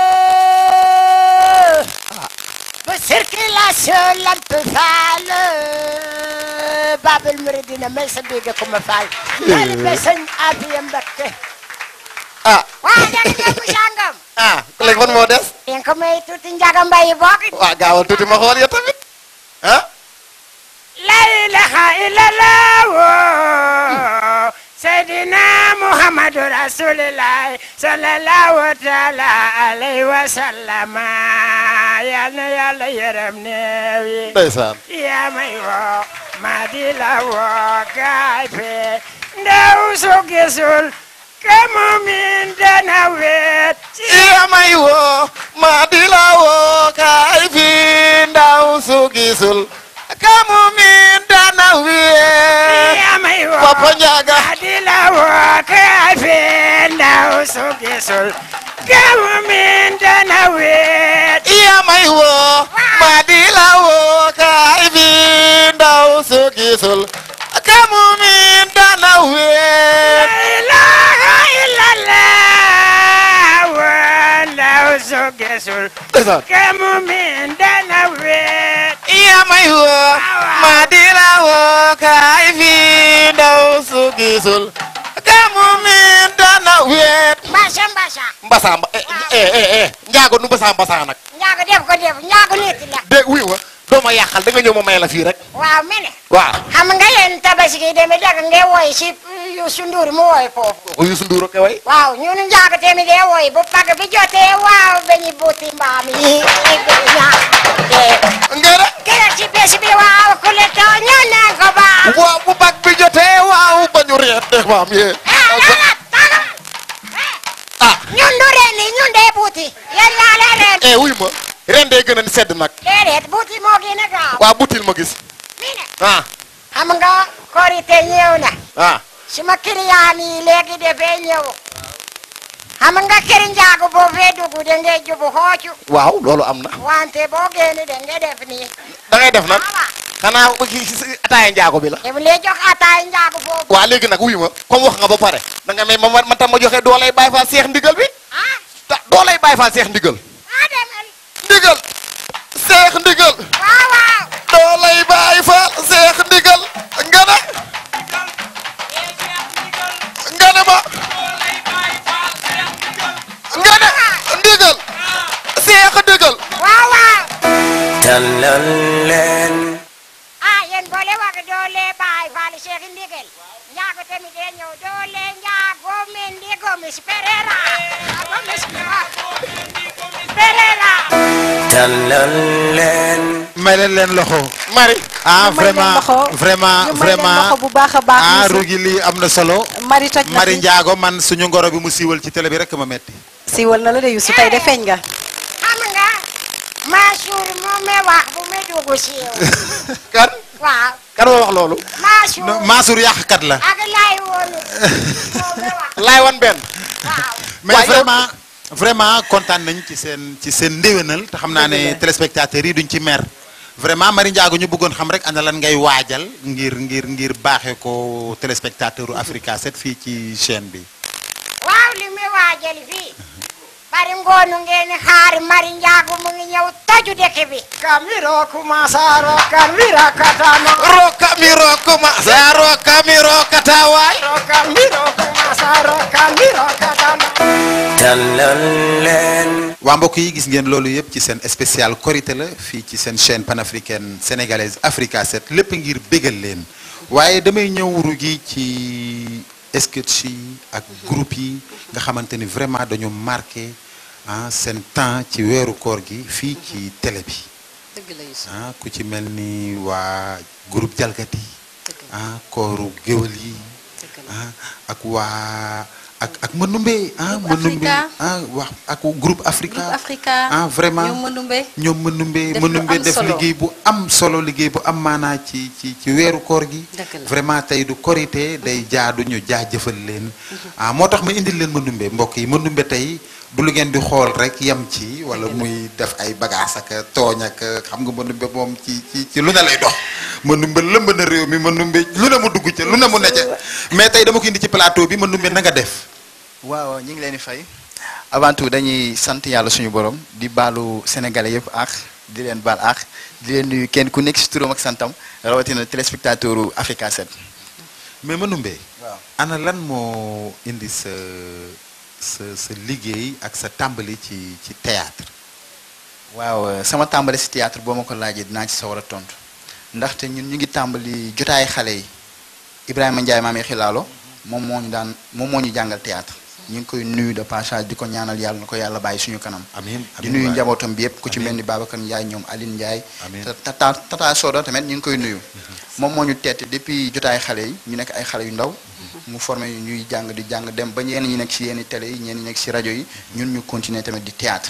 bu circulation lamp faal Babel Mouridina mel sa biige ko ma faal yàlla ba sëñ Abiya Mbakke ah waa dana dem Moussa Ngom ah léegi fan moo des den ko may tuuti Njaga Mbay bokk waa gaawal tuuti ma xool ya tamit ah la ilaha illallah Seydina Muhammadu Rasulillah sallallahu taala alayhi wa sallama yal na yàlla yërëm néew yi ndeysaan yaa may woo ma di la woo kaay fe ndaw su gisul ka mu min dana weet yaa may woo ma di la woo kaay fi ndaw su gisul kamu min dana wee yaa may woo Papa Njaga ma di la woo kaay fe ndaw su gisul ka mu min dana weet yaa may woo ma di la woo kaay fi ndaw su gisul kamu min dana wee ilaha illallah wa ndaw su gisul ka mu min dana weet yaa may woo ma di la woo kaay fi ndaw su gisul kamu min dana wee mbasa mbasa mbasa mba eh eh eh eh njaago nu mbasa mbasa nag ñaaga def ko def ñaaga nit la de wuy ma doo ma yàqal da nga ñëw ma may la fii rek waaw mene waaw xam nga yéen tabaski yi demee dagg ngay woy si Youssou Ndour mu woy foofu ko Youssou Ndour ak way waaw ñun njaaga tamit day woy bu pag bi jotee waaw bañu buuti mbaam yi ngere kere ci bés bi waaw ku le too ñu naan ko baax waaw bu bag bi jotee waaw ba ñu reet de maam yee ñun du ren ni ñun dee buuti yéen yaa leen ren eh wuy ma ren day gën a sedd nag déedéet buuti moo gën a gaaw waa butil ma gis ah xam nga korite ñëw na ah suma client yi léegi dafay ñëw xam nga kër njaago boo fee dugg da ngay jubu xoocu waaw loolu am na wante boo génn da ngay def nii da ngay def nag xanaa ba kii si ataaya njaago bi la daf lay jox ataay njaago boobu waa léegi nag wuy ma comme wax nga ba pare da nga may ma man tam ma joxe doolay bàyyi faa seex ndigal bi ta doolay bàyyi faa seex ndigal ndigal seex ndigal waaw waaw doolay bàyyi faa seex ndigal nga ne nga ne ma nga ne ndigal seex ndigal waaw waaw tàllal leen ah yéen boole wax doole baay faali Cheikh Ndigal njaago tamit day ñëw doole njaago men ndigo mis perera njaago mis perera tàllal leen may leen leen loxo. Mari. ah Ñu may leen vraiment loxo. vraiment ñu may leen vraiment loxo bu baax a baax. ah Youssou. rugi lii am na solo. Mari toj na Mari fi. Ndiago man suñu ngoro bi mu siiwal ci télé bi rek ma metti siiwal na la de Youssou tey de feeñ nga. xam nga Mansour moo me wax bu me dugg si yow kan waaw kan moo wax loolu Mansour Mansour yàqkat la. ak lay woon laay wan benn mais vraiment vraiment kontaan nañ ci seen ci seen ndéwénal te xam naa ne téléspectateurs yi duñ ci mer vraiment Mari Ndiago ñu bëggoon xam rek ana lan ngay waajal ngir ngir ngir baaxee ko téléspectateur u Africa 7 fii ci chaîne bi. waaw li me waajal fii bari ngoonu ngeen xaar Mari Njaago mu ngi ñëw toju dëkk bi kamiro kumasa rokamiro katano rokamiro kumasa rokamiro katawaay rokamiro kumasa rokamiro katano tàllal leen waa mbokk yi gis ngeen loolu yëpp ci seen spécial korité la fii ci seen chaîne panafricaine sénégalaise Africa 7 lépp ngir bégal leen waaye damay ñëw rugi ci sketch yi ak groupe yi nga xamante ni vraiment dañu marqué ah seen temps ci weeru koor gi fii ci télé bi dëgg la Youssou ah ku ci mel ni waa groupe jalgati ah kooru géwël yi ah ak waa ak ak Manumbe ah Manumbe Africa. ah wax ak groupe Africa Groupe Africa ah vraiment ñoom Manumbe ñoom Manumbe Def lu Manumbe am def solo. liggéey bu am solo liggéey bu am maanaa ci ci ci weeru koor gi Dëgg la. vraiment tey du korité day jaadu ñu jaajëfal leen ah moo tax ma indil leen Manumbe mbokk yi Manumbe tey du lu ngeen di xool rek yem ci wala muy def ay bagages ak tooñ ak xam nga Manumbe moom ci ci ci lu ne lay dox Manumbe lëmb na réew mi Manumbe lu ne mu dugg ca lu ne mu ne ca mais tey dama ko indi ci plateau bi Manumbe na nga def waaw ñu ngi leen di fay avant tout dañuy sant yàlla suñu borom di baalu sénégalais yëpp ak di leen baal ak di leen nuyu kenn ku nekk si turam ak santam rawatina téléspectateur u Africa 7. mais Manumbe waaw ana lan moo indi sa sa sa liggéey ak sa tàmbali ci ci théâtre waaw euh, sama tàmbali si théâtre boo ma ko laajee dinaa ci sawar a tontu ndaxte ñun ñu ngi tàmbali jotaay xale yi Ibrahima Ndiaye maam yi xilaalo moom moo ñu daan moom moo ñu jàngal théâtre ñu ngi koy nuyu de passage di ko ñaanal yàlla na ko yàlla bàyyi suñu kanam. amiin di amiin nuyu waay. njabootam bi yëpp ku ci mel ni Babacar Ndiaye ñoom Aline Ndiaye. Amiin. ta- tata tata Soda tamit ñu ngi koy nuyu. moom moo ñu teete depuis jotaay xale yi ñu nekk ay xale yu ndaw. mu formé ñu ñuy jàng di jàng dem ba ñenn ñi nekk si yenn télé yi ñenn ñi nekk si rajo yi ñun ñu continuer tamit di théâtre.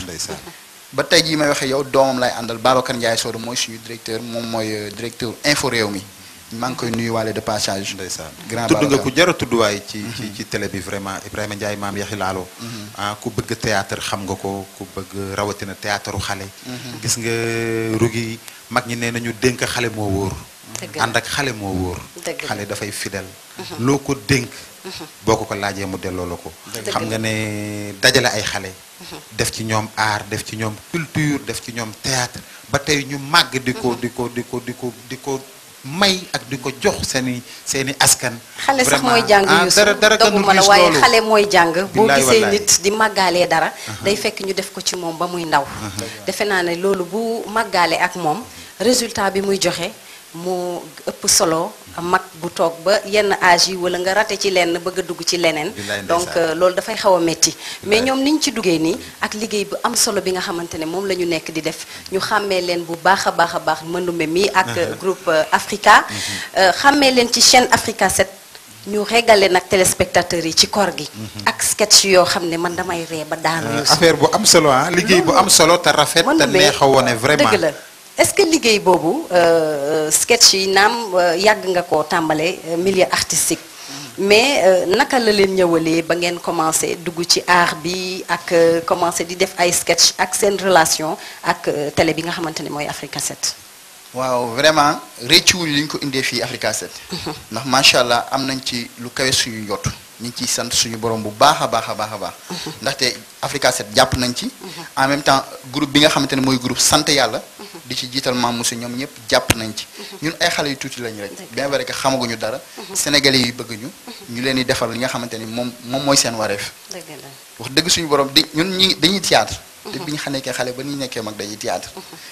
ba tey jii may waxee yow doomam lay àndal Babacar Ndiaye Soda mooy suñu directeur moom mooy euh, directeur info réew mi maa ngi koy nuyuwaale de passage. ndeysaan grand tudd nga Babacar. ku jar a tudd waay ci ci ci télé bi vraiment Ibrahima Ndiaye maam yaxi laalo Mhm. ah ku bëgg théâtre xam nga ko ku bëgg rawatina théâtre xale Mhm. gis nga rugi mag ñi nee nañu dénk xale moo wóor Dëgg la. ànd ak xale moo wóor Dëgg la. xale dafay fidèle Mhm. loo ko dénk Mhm. boo ko ko laajee mu delloo la ko Dëgg xam la. nga ne dajale ay xale def ci ñoom art def ci ñoom culture def ci ñoom théâtre ba tey ñu màgg di ko di ko di ko di ko di ko may ak di ko jox seeni seeni askan xale sax Vraiment, mooy jàng ah, Youssou dara dara dogu gënul ma la riche waaye loolu. xale mooy jàng boo Billaay gisee wallaay. nit di màggaalee dara day fekk ñu def ko ci moom ba muy ndaw defe naa ne loolu bu màggaale ak moom résultat bi muy joxe mu ëpp solo mag bu toog ba yenn âge yi wala nga rate ci lenn bëgg a dugg ci leneen Billaay ndeysaan. donc euh, loolu dafay xaw a metti mais ñoom niñ ci duggee nii ak liggéey bu am solo bi nga xamante ne moom la ñu nekk di def ñu xàmmee leen bu baax a baax a baax mëndume mi ak euh, groupe euh, Africa Euh, xàmmee leen ci chaîne Africa 7 ñu régale nag téléspectateurs yi ci koor gi ak sketch yoo xam ne man damay ree ba daanu Youssou. affaire bu am solo ah liggéey bu am solo te rafet te Mëndume, neex a wone vraiment dëgg la est-ce que liggéey boobu euh, sketch yi naam euh, yàgg nga ko tàmbale euh, milieu artistique mais euh, naka la leen ñëwalee ba ngeen commencé dugg ci art bi ak euh, commencé di def ay sketch ak seen relation ak euh, télé bi nga xamante ne mooy Africa 7 waaw vraiment réccuwuñu li ñu ko indee fii Africa 7 ndax macha allah am nañ ci lu kawe suñu njott ñu ngi ciy sant suñu borom bu baax a baax a baax a baax ndaxte Africa 7 jàpp nañ ci en même temps groupe bi nga xamante ne mooy groupe sant yàlla di ci jiital maam Moussa ñoom ñëpp jàpp nañ ci ñun ay xale yu tuuti lañ rek bien vrai que xamaguñu dara sénégalais yi bëgg ñu ñu leen di defal li nga xamante ni moom moom mooy seen wareef dëgg la wax dëgg suñu borom di ñun ñi dañuy théâtre te bi ñu xam nekkee xale ba ni ñu nekkee mag dañuy théâtre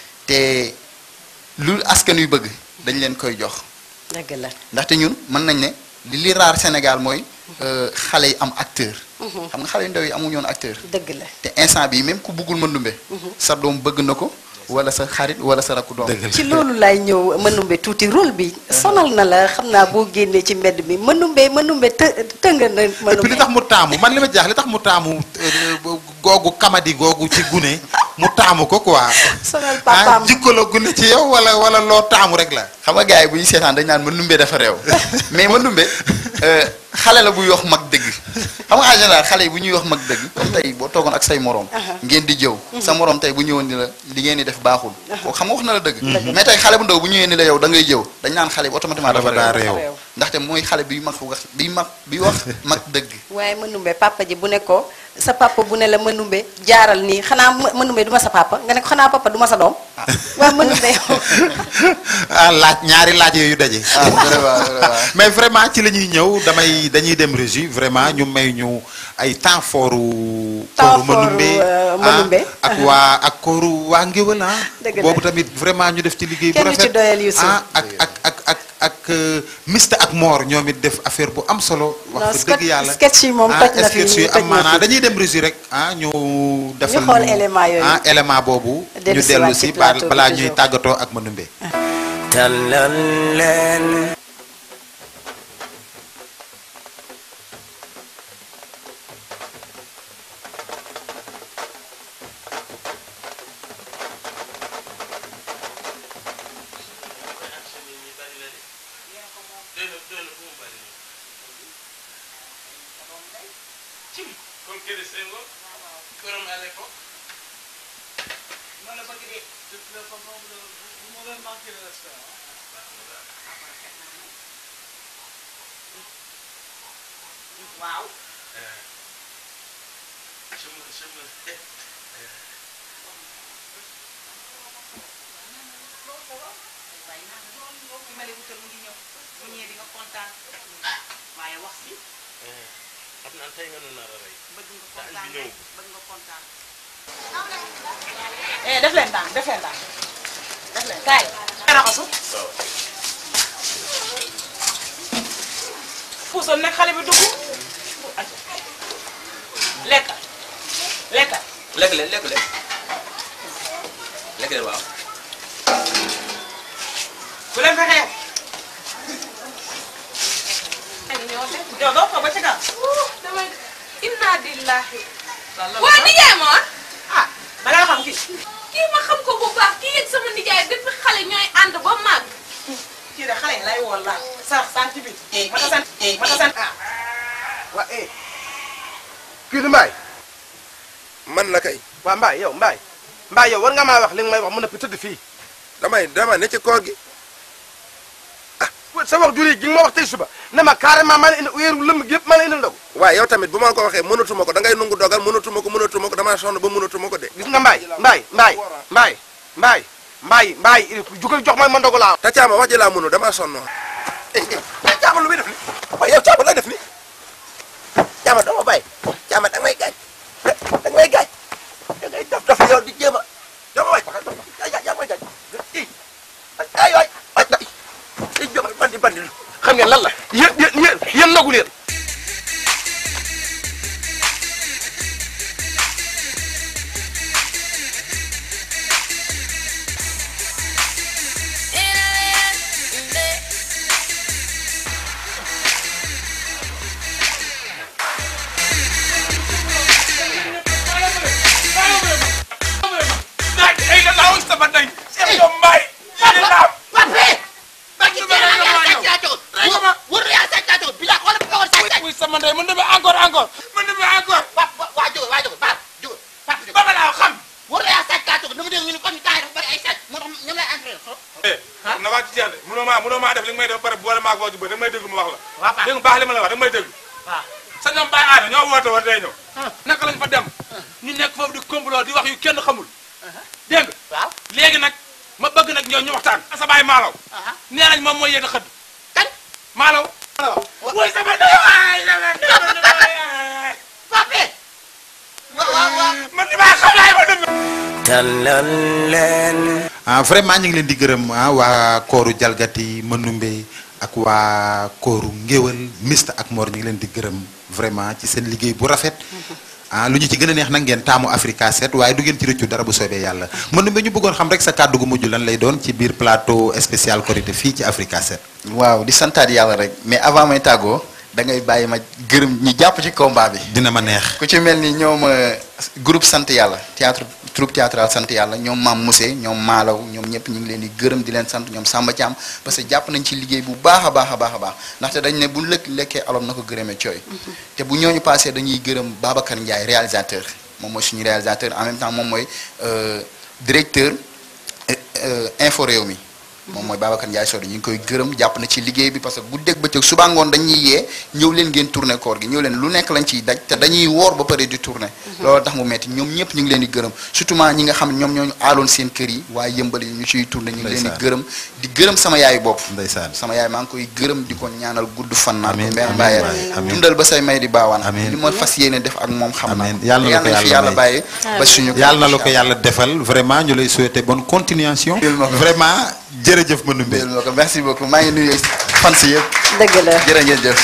te lu askan yu bëgg dañ leen koy jox dëgg la ndaxte ñun mën nañ ne li li raar Sénégal mooy euh, xale yi am acteur xam nga xale yu ndaw yi amuñu woon acteur dëgg la te instant bi même ku bëggul mëndumbe sa doom bëgg na ko wala sa xarit wala sa rakku doom ci loolu laay ñëw mënumbe tuuti rôle bi sonal na la xam naa boo génnee ci mbedd mi mënumbe mënumbe të tënga na et puis li mënumbe tax mu taamu man li ma jaax li tax mu taamu euh, googu kamadi googu ci gune mu taamu ko quoi sonal ah papaam jikko la gune ci yow wala wala loo taamu rek la xam nga gars yi bu ñu seetaan dañ naan mëndumbe dafa réew mais mëndumbe euh, xale la buy wax mag dëgg xam nga en général xale yi bu ñuy wax mag dëgg comme tey boo toogoon ak say morom ngeen di jëw sa morom tey bu ñëwoon ni la li ngeen di def baaxul kooku xam nga wax na la dëgg mais tey xale bu ndaw bu ñëwee ni la yow da ngay jëw dañ naan xale bi automatiquement dafa daa réew réew. ndaxte mooy xale bi mag wax bi mag bi wax mag dëgg waaye mënumbe papa ji bu ne ko sa papa bu ne la mënumbe jaaral nii xanaa më- mënumbe du ma sa papa nga ne ko xanaa papa du ma sa doom waaye mënumbe yow ah laaj ñaari laaj yooyu daje. vraiment, vraiment. mais vraiment ci la ñuy ñëw damay dañuy dem régie vraiment ñu may ñu ay temps fooru Temps kooru fooru, Manumbe euh, ah, Manumbe. ak waa ak kooru waa Ngéwël ah Dëgg la. boobu tamit vraiment ñu def ci liggéey bu Kenn du ci rafet doyal Youssou. ah ak ak ak ak ak euh, Mista ak Mor ñoom it def affaire bu am solo Non, wax fa sketch- dëgg yàlla sketch yi moom ah, toj na fi, sketch yi toj am na maanaa fi. dañuy dem régie rek ah ñu defal xool ñu- élément yooyu. ah élément boobu ñu Dellu si dellu waat si ci ba- plateau bi balaa toujours. ñuy tàggatoo ak Manumbe tàllal leen waaw ki ma lay wutal mu ngi ñëw bu ñëwee di nga kontaan waaye wax si xam naa tey nga nu nar a rey. bëgg nga kontaan ñëw. bëgg nga kontaan eh def leen daan def leen daan def leen kaay raxasu puusal nag xale bi dugg lekkal lekkal lekk leen lekk leen lekk leen waaw. bu leen fexee yow doo ko ba ci kaw damay inna lillahi waa waa nijaay ma ah balaa xam kii kii ma xam ko bu baax kii ak sama nijaay depuis xale ñooy ànd ba màgg kii de xale yi lay woon la sax sant bi mata sant mata sant ah waa eh kii du Mbaye. man la kay. waa Mbaye yow Mbaye. Mbaye yow war nga maa wax li nga may wax mën a tëdd fii. damay dama ne ci koor gi. ah sa wax jur yi gi nga ma wax tey suba ne ma carrément maa la indi weeru lëmm gi yëpp maa la indi ndogu. waaw yow tamit bu ma ko waxee mënatuma ko da ngay nungu dogal mënatuma ko mënatuma ko damaa sonn ba mënatuma ko de. gis nga Mbaye Mbaye Mbaye Mbaye Mbaye Mbaye Mbaye jugal jox ma ma ndogu laa. te caama wax ji laa mënu damaa sonn. eh eh caama lu muy def ni waaye yow caama lay def ni caama dama bàyyi caama da nga may gaañ da nga may gaañ da ngay def daf yow di jéem a dama waay yaa yaa may gaañ i ay waay ay ay ay jom bandi bandi xam ngeen lan la yéen yéen yéen yéen ndogu leen ay la laaw sama day seen doom mbaay yéen laaw muy sama ndey mën na ba encore encore mën na ba encore waa jóg waa jóg baal jóg papa ba ma laaw xam war na yaa sàcc kaa jóg dama dégg ñu ne comme temps yi dafa bari ay sàcc moo tax ñoom lay entraîné na waa ci jeex de mënoo maa mënoo maa def li nga may def ba pare boole maa ko wax ju bëri da nga may déglu ma wax la dégg nga baax li ma la wax da nga may déglu sa ñoom bàyyi aada ñoo woote war day ñëw naka lañ fa dem ñu nekk foofu di complot di wax yu kenn xamul dégg nga waaw léegi nag ma bëgg nag ñoo ñu waxtaan sa baay maalaw nee nañ moom mooy yéen a xëdd kan maalaw woy sama ndey waay sama ndey pape man li maa xam laay ma dëgg tàllal leen ah vraiment ñu ngi leen di gërëm ah waa kooru jalgati Manumbe ak waa kooru ngéwal mista ak Mor ñu ngi leen di gërëm vraiment ci seen liggéey bu rafet ah lu ñu ci gën a neex nag ngeen taamu Africa 7 waaye du ngeen ci rëccu dara bu soobee yàlla Manumbe ñu bëggoon xam rek sa kàddu gu mujj lan lay doon ci biir plateau spécial Korité fii ci Africa 7. waaw di santaat yàlla rek mais avant may tàggoo da ngay bàyyi ma gërëm ñi jàpp ci combat bi. dina ma neex. ku ci mel ni ñoom euh, groupe sant yàlla théâtre troupe théâtrale sant yàlla ñoom Mam Moussé ñoom Malaw ñoom ñëpp ñu ngi leen di gërëm di leen sant ñoom Samba Thiam parce que jàpp nañ ci liggéey bu baax a baax a baax a baax ndaxte dañ ne bu lëkk lekkee alom na ko gërëmee cooy. te bu ñooñu passé dañuy gërëm Babacar Ndiaye réalisateur moom mooy suñu réalisateur en même temps moom mooy euh, directeur euh, euh, info réew mi moom mooy Babacar Ndiaye Sodo ñu ngi koy gërëm jàpp na ci liggéey bi parce que guddeeg bëccëg suba ngoon dañuy yee ñëw leen ngeen tourné koor gi ñëw leen lu nekk lañ ciy daj te dañuy woor ba pare di tourné loolu tax mu metti ñoom ñëpp ñu ngi leen di gërëm surtout ñi nga xam ne ñoom ñooñu aaloon seen kër yi waaye yëmbal yi ñu ciy tourné ñu ngi leen di Ndeysaan. gërëm di gërëm sama yaayu bopp ndeysaan sama yaay maa ngi koy gërëm di ko ñaanal gudd fan naa ko Amiin, benn amiin bàyyee waay, amiin. dundal ba say may di baawaan Amiin. li ma fas yéene def ak moom xam naa ko yàlla na la ko fi yàlla yàlla may. bàyyi ba suñu yàlla na la ko yàlla defal vraiment ñu lay souhaiter bonne continuation vraiment jërëjëf ma numbe ma ko merci beaucoup maa ngi nuyu fan si yëpp dëgg la jërë ngeen jëf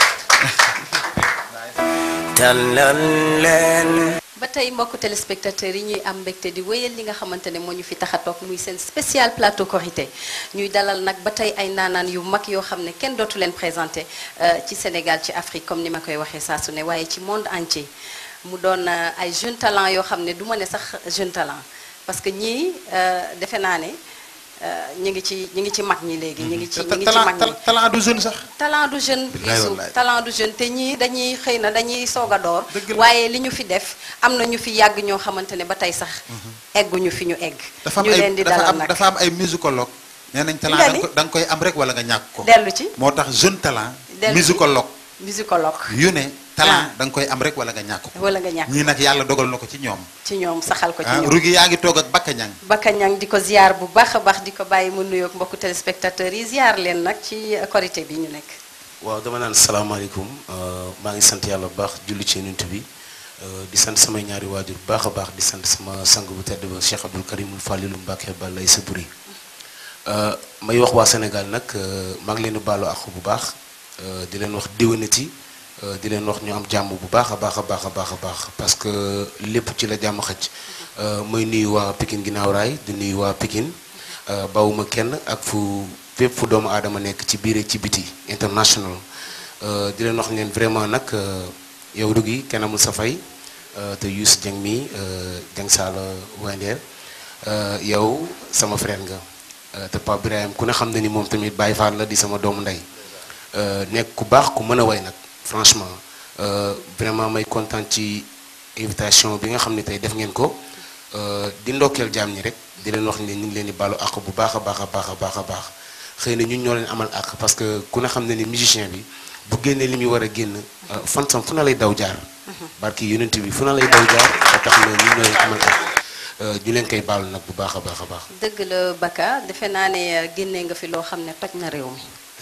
tàllal leen ba tey mbokk téléspectateurs yi ñuy am mbégte di wéyal li nga xamante ne moo ñu fi tax a toog muy seen spécial plateau Korité ñuy dalal nag ba tey ay naanaan yu mag yoo xam ne kenn dootu leen présenté euh, ci Sénégal ci Afrique comme ni ma koy waxee saa su ne waaye ci monde entier mu doon euh, ay jeune talent yoo xam ne du ma ne sax jeune talent parce que ñii euh, defe naa ne ñu ngi ci ñu ngi ci mag ñi léegi ñu ngi ci ñu ngi ci mag ñi talent du jeune sax talent du jeune Bilaay Youssou wallaay. talent du jeune te ñii dañuy xëy na dañuy soog a door waaye li ñu fi def am na ñu fi yàgg ñoo xamante ne ba tey sax egguñu fi ñu egg dafa am ñu ay leen di dafa dalal am nag dafa am ay musicologue nee nañ talent Nga da ni? nga ko- da nga koy am rek wala nga ñàkk ko dellu ci moo tax jeune talent Dellu ci. musicologue musicologue yu ne talent da nga koy am rek wala nga ñàkk ko wala nga ñàkk ñii nag yàlla dogal na ko ci ñoom ci ñoom saxal ko ci ah ñoom rugi yaa ngi toog ak Bakka Ñang Bakka Ñang di ko ziar bu baax a baax di ko bàyyi mu nuyoog mbokku téléspectateurs yi ziar leen nag ci korité bi ñu nekk waaw dama naan salaamaaleykum euh, maa ngi sant yàlla bu baax julli ci nuntu bi euh, di sant samay ñaari waajur bu baax a baax di sant sama sang bu tedd ba Cheikh Abdoul Karimul Falilu Mbàkke Balla sa buri may wax waa Sénégal nag euh, maa ngi leen di baalu àq bu baax euh, di leen wax déwénati euh, di leen wax ñu am jàmm bu baax a baax a baax a baax a baax parce que lépp ci la jàmm xëcc euh, may nuyu waa Pikine ginnaaw raay di nuyu waa Pikine euh, bawuma kenn ak fu fépp fu doomu aadama nekk ci biir ak ci biti international euh, di leen wax leen vraiment nag euh, yow Rougui kenn amul sa fay euh, te Youssou Dieng mi euh, Dieng Sala Wender euh, yow sama frère nga euh, te Pape Birahim ku ne xam na ni moom tamit Baye Fall la di sama doomu ndey euh, nekk ku baax ku mën a way nag franchement euh, vraiment may kontaan ci invitation bi nga xam ne tey def ngeen ko euh, di ndokkeel jaam ñi rek di leen wax ne ñu ngi leen di baalu àq bu baax a baax a baax a baax a baax xëy na ñun ñoo leen amal àq parce que ku ne xam ne ni musicien bi bu génnee li muy war a génn euh, fansam fu na lay daw jaar barki yonent bi fu na lay daw jaar ba tax na ñun ñoo leen amal àq euh, ñu leen koy baalu nag bu baax a baax a baax dëgg la Bakka defe naa ne euh, génnee nga fi loo xam ne toj na réew mi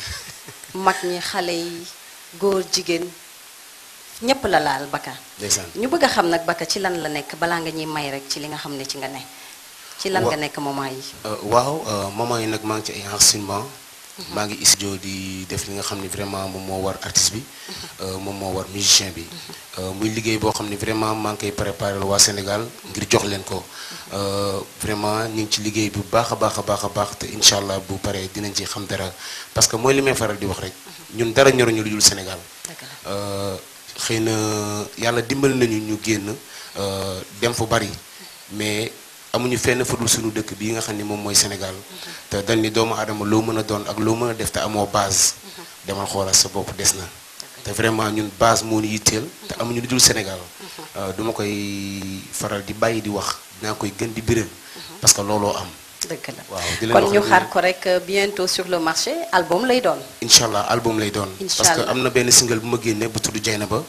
mag ñi xale yi góor jigéen ñépp la laal Bakka ndeysaan ñu bëgg a xam nag Bakka ci lan la nekk balaa nga ñuy may rek ci li nga xam ne ci nga ne ci lan Wa- nga nekk moment yi Euh, waaw euh, moment yi nag maa ngi ci ay enregistrement maa ngi studio di def li nga xam ne vraiment moom moo war artiste bi euh, moom moo war musicien bi Euh, muy liggéey boo xam ne vraiment maa ngi koy préparé waa Sénégal ngir jox leen ko Euh, vraiment ñu ngi ci liggéey bu baax a baax a baax a baax te incha allah bu paree dinañ ci xam dara parce que mooy li may faral di wax rek ñun dara ñoruñu lu dul Sénégal Euh, xëy na yàlla dimbali nañu ñu génn euh, dem fu bari mais amuñu fenn fudul suñu dëkk bii nga xam ni moom mooy Sénégal te dañ ni doomu aadama loo mën a doon ak loo mën a def te amoo base demal xoolal sa bopp des na te vraiment ñun base moo ñu yitteel te amuñu lu dul Sénégal Euh, duma koy faral di bàyyi di wax dinaa koy gën di biral parce que looloo am dëgg la waaw di leen kon wax ñu ni- xaar ko rek euh, bientôt sur le marché album lay doon incha allah album lay doon. Incha parce que allah. am na benn single bu ma génnee bu tudd Jayna ba.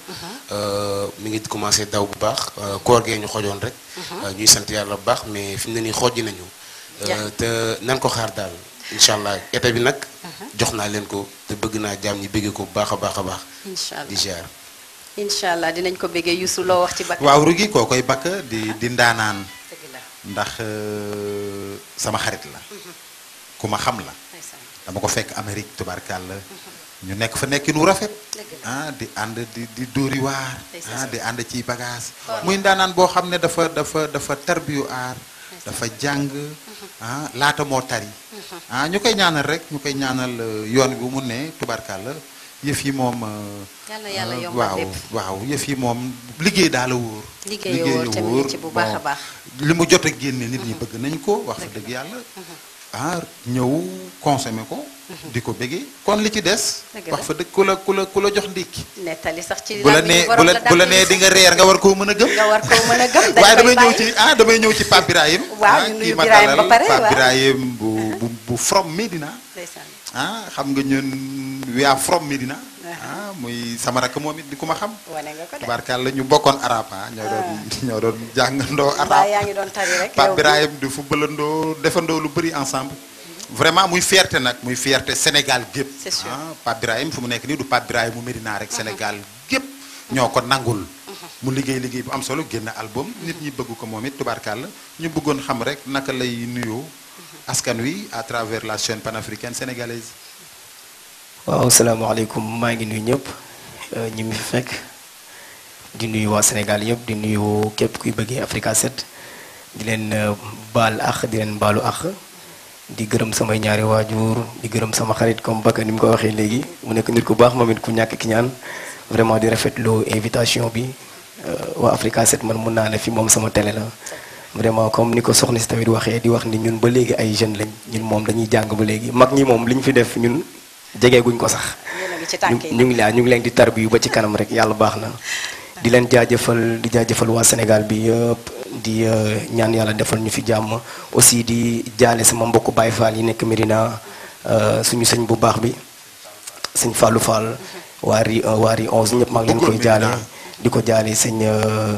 mi ngi commencé daw bu baax euh, koor gee ñu xojoon rek. Euh, ñuy sant yàlla bu baax mais fi mu ne nii xojji nañu. Euh, Ja. te nan ko xaar daal incha allah été bi nag. jox naa leen ko te bëgg naa jaam ñi bëggee ko bu baax a baax a baax. incha allah di ziar. incha allah dinañ ko bëggee Youssou loo wax ci Bakka waaw rugi koo koy Bakka di di ndaanaan dëgg la ndax euh, sama xarit la ku ma xam la dama ko fekk Amérique tubaarkàlla ñu nekk fa nekkin wu rafet ah di ànd di di dóori waar ah di ànd ci bagage muy ndaanaan boo xam ne dafa dafa dafa tarbiyu aar dafa jàng ah laata moo tari ah ñu koy ñaanal rek ñu koy ñaanal euh, yoon bi mu ne tubaarkàlla yëf yi moom euh, Yàlla yàlla euh, yombal waaw lépp. waaw yëf yi moom liggéey daal la wóor liggéey wóor te mu ngi ci bu baax a bon, baax li mu jot a génne nit ñi bëgg nañ ko wax fa dëgg yàlla ah ñëw consommé ko di ko bëggee kon li ci des Dëgg wax la. fa dëgg ku la ku la ku la jox ndékki nettali sax ci bu la làmmiñu nee bu borom la bu la nee di nga reer nga war koo mën a gëm nga war koo mën a gëm dañ waaye koy damay ñëw bàyyi. ci ah damay ñëw ci Pape Birahim Waaw, ah, ñu kii nuyu ma Birahim ba dalal, pare, Pape waaw. Birahim bu bu bu from Medina ndeysaan ah xam nga ñun we are from Medina ah muy sama rakk moom it di ku ma xam wane nga ko de tubaarkàlla ñu bokkoon arab ah ñoo doon ñoo doon jàngandoo mbaa arab yaa ngi doon tari rek Pape yow. Birahim di footballandoo defandoo lu bëri ensemble vraiment muy fierté nag muy fierté Sénégal gépp C'est sûr. ah Pape Birahim fu mu nekk nii du Pape Birahim mu Medina rek Sénégal gépp ñoo ko nangul mu liggéey liggéey bu am solo génn album nit ñi bëgg ko moom it tubaarkàlla ñu bëggoon xam rek naka lay nuyoo askan wi à travers la chaîne panafricaine sénégalaise waaw salaamaaleykum maa ngi nuyu ñëpp euh, ñi mu fi fekk di nuyu waa Sénégal yëpp di nuyu képp kuy bëggee Africa 7 di leen euh, baal ax di leen baalu ax di gërëm samay ñaari waajur di gërëm sama xarit comme Bakka ni mu ko waxee léegi mu nekk nit ku baax moom it ku ñàkk ki ñaan vraiment di rafetlu invitation bi euh, waa Africa 7 man mun naa ne fi moom sama télé la vraiment comme ni ko soxna si tamit waxee di wax ni ñun ba léegi ay jeunes lañ ñun moom dañuy jàng ba léegi mag ñi moom li ñu fi def ñun jegeeguñ ko sax yéen a ngi ci ñu tànk yi ñu ngi laa ñu ngi leen di tarbiyu ba ci kanam rek yàlla baax na di leen jaajëfal di jaajëfal waa Sénégal bi yëpp di euh, ñaan yàlla defal ñu fi jàmm aussi di jaale sama mbokku Baye Fall yi nekk Medina euh, suñu sëñ bu baax bi sëñ Fallou Fall waa ri waa ri 11 ñëpp maa ngi leen koy jaale di ko jaale sëñ euh,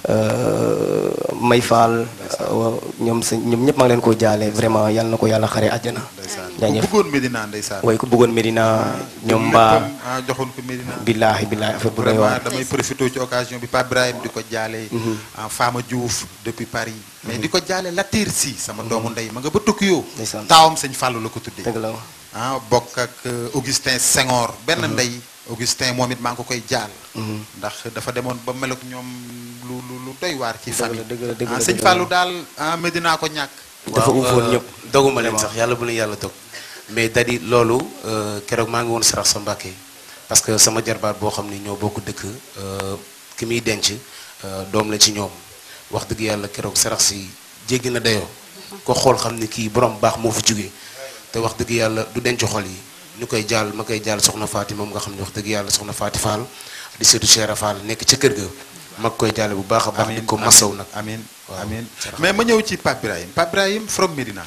euh, May Fall euh, ñoom sëñ ñoom ñëpp maa ngi leen koy jaale vraiment yàlla na ko yàlla xare àjjana ku jaajëf bëggoon Medina ndeysaan way ku bëggoon Medina ñoom mbaa léppam, ah joxoon ko Medina billaahi billaahi affaire bu doy vraiment waar damay profité ci occasion bi Pape Ibrahim di ko jaale ah Fama Diouf depuis Paris mais di ko jaale Latir Si sama doomu ndey ma nga ba Tokyo taawam sëñ Fallou la ko tuddee dëgg la ah bokk ak euh, Augustin Senghor benn ndey Augustin moom it maa ngi ko koy jaal ndax dafa demoon ba mel ak ñoom lu lu lu doy waar ci famille dëgg la dëgg ah la sëñ dëgg la. Fallou daal ah Medina ko ñàkk dafa uufoon ñëpp doguma leen Vraiment. sax yàlla bu leen yàlla dog mais dadi loolu euh, keroog maa ngi woon sarax sa Mbàkke parce que sama jarbaat boo xam ni ñoo bokk dëkk euh, ki muy denc euh, doom la ci ñoom wax dëgg yàlla keroog sarax si jéggi na dayoo ko xool xam ni kii borom baax moo fi jógee te wax dëgg yàlla du denc xol yi ñu koy jaal ma koy jaal soxna Faati moom nga xam ne wax dëgg yàlla soxna Faati Fall di seetu Cheikh Fall nekk ca kër ga ma koy jaale bu baax a baax di ko masaw nag amiin waaw amiin mais ma ñëw ci Pape Ibrahim Pape Ibrahim from Medina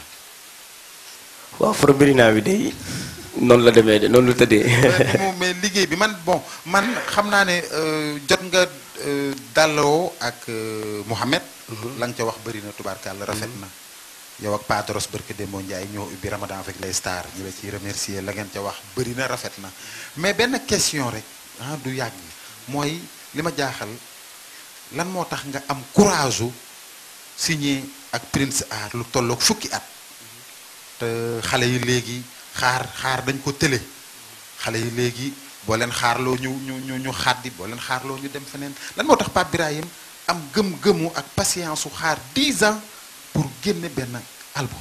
waaw from Medina bi day noonu la demee de noonu la tëddee moom mais liggéey bi man bon man xam naa ne euh, jot nga euh, dalloo ak euh, Mouhamed la nga ca wax bëri na tubaarkàlla rafet na yow ak Padros Barke Dembo Ndiaye ñoo ubbi Ramadan avec les stars ñu la ciy remercier la ngeen ca wax bëri na rafet na mais benn question rek ah du yàgg mooy li ma jaaxal lan moo tax nga am courage u signé ak Prince Art lu tolloog fukki at te xale yi léegi xaar xaar dañ ko tële xale yi léegi boo leen xaarloo ñu ñu ñu ñu xaddi boo leen xaarloo ñu dem feneen lan moo tax Pape Birahim am gëm-gëmu ak patience su xaar 10 ans pour génne benn album.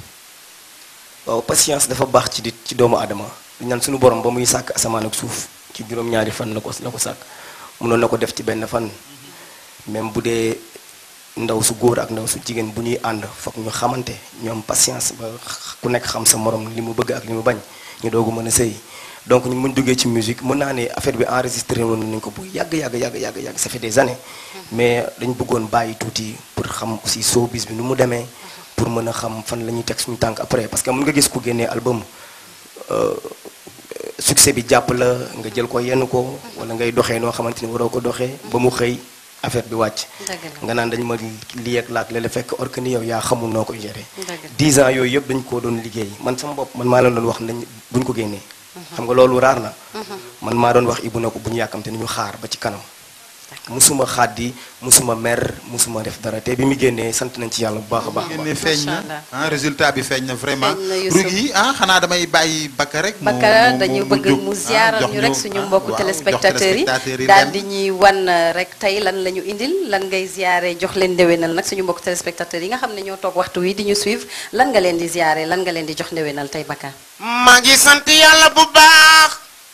waaw patience dafa baax ci nit ci doomu aadama di ñaan suñu borom ba muy sàkk asamaan ak suuf ci juróom-ñaari fan la ko la ko sàkk mënoon na ko def ci benn fan même bu dee ndaw su góor ak ndaw su jigéen bu ñuy ànd foog ñu xamante ñu am patience ba ku nekk xam sa morom li mu bëgg ak li mu bañ ñu doogu mën a sëy donc ñu muñ duggee ci musique mën naa ne affaire bi enregistré woon nañ ko bu yàgg yàgg yàgg yàgg yàgg ça fait des années mais dañu bëggoon bàyyi tuuti pour xam aussi showbiz bi nu mu demee pour mën a xam fan la ñuy teg suñu tànk après parce que mën nga gis ku génnee album euh, succès bi jàpp la nga jël ko yenn ko wala ngay doxee noo xamante ni waroo ko doxee ba mu xëy affaire bi wàcc nga naan dañ ma lii ak laak la fekk or que ni yow yaa xamul noo koy gérer dix ans yooyu yëpp dañ koo doon liggéey man sama bopp man maa leen doon wax nañ buñ ko génnee xam nga loolu raar na man maa doon wax ibu na ko bu ñu yàkkamte ni ñu xaar ba ci kanam musuma xaddi musuma mer musuma def dara te bi mu génnee sant nañ ci yàlla bu baax a baax génne feeñ na ah résultat bi feeñ na vraiment Feeñ na, Youssouf. rugi ah xanaa damay bàyyi Bakka rek mu- Bakka mu- dañu mu bëgg jóg, mu ah, ziaral jox ñu rek suñu ah, mbokku waaw, téléspectateurs jox yi téléspectateurs yi daal lenn. di ñuy wan euh, rek tey lan la ñu indil lan ngay ziare jox leen ndéwénal nag suñu mbokku téléspectateurs yi nga xam ne ñoo toog waxtu wi di ñu suivre lan nga leen di ziare lan nga leen di jox ndéwénal tey Bakka. maa ngi sant yàlla bu baax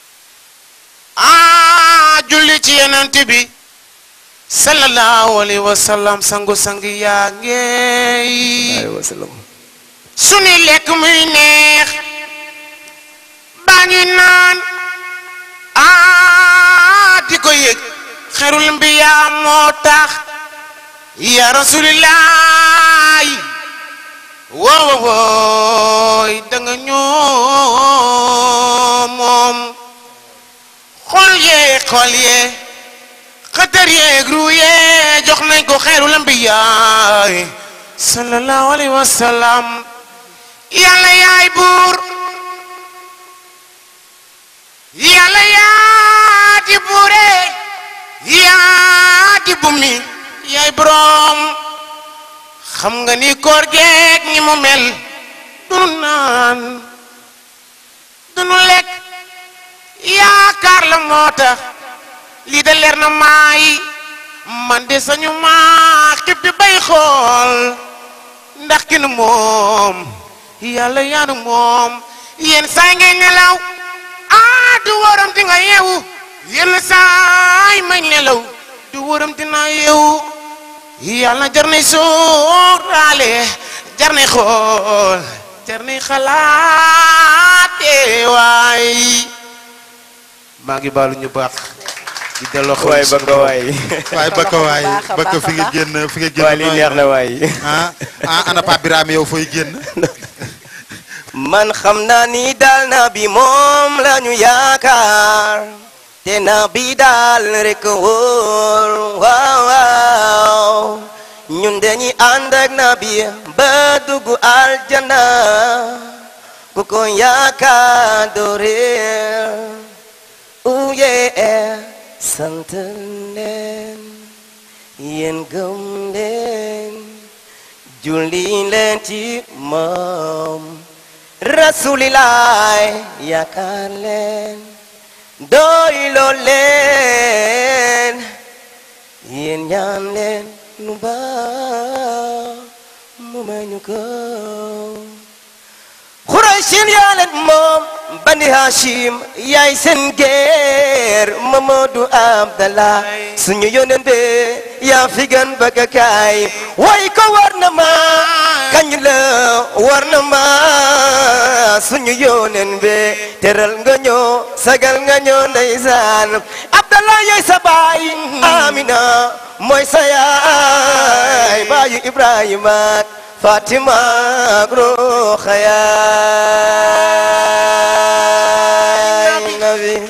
ah julli ci yenent bi sallallahu alayhi wa sallam sangu sang yaa ngeey sunu lekk muy neex baa ngi naan ah di ko yëg xerul mbiyaa moo tax ya rasulillahi woo woo booy danga ñoo moom xol yee xol yee xëtër yeeg ru yee jox nañ ko xeeru lambiyaay sallallahu alayhi wa sallam yàlla yaay buur yàlla yaa di buure yaa di bumi yaay boroom xam nga ni koor geeg ni mu mel dunu naan dunu lekk yaakaar la moo tax lii da leer na maay man de sañu maa xippi bay xool ndax ki nu moom yàlla yaanu moom yenn saay ngay nelaw ah du waram di nga yeewu yenn saay may nelaw du waram dina yeewu yàlla jar nay sóoraale jar nay xool jar nay xalaate waay maa ngi baalu ñu baax di delloo xel waay bëgg waay waay bëgg waay bëgg fi nga génn fi nga génn waay lii neex na waay ah ah ana Pape Birame yow fooy génn man xam naa ni daal na bi moom la ñu yaakaar te na bi daal rek wóor waaw waaw ñun dañuy ànd ak na bi ba dugg aljana ku ko yaakaar doo réer uye sant leen yéen gëm leen julli leen ci moom rasulilaay yaakaar leen doyloo leen yéen ñaan leen nu baax mu may ñu ko Xuraysin yaa leen moom bani Hashim yaay seen geer Mamadou Abdallah suñu yónneen be yaa fi gën bëgg kaay way ko war na ma kañ la war na ma suñu yónneen be teral nga ñoo sagal nga ñoo ndeysaan Abdallah yaay sa baay Amina mooy sa yaay baayu Ibrahima Fatima Rokhaya Nabi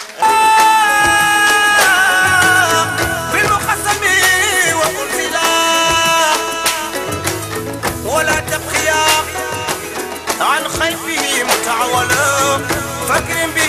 بالمقسم وأنزلا ولا تبقيا عن خلفه متعولا فكر به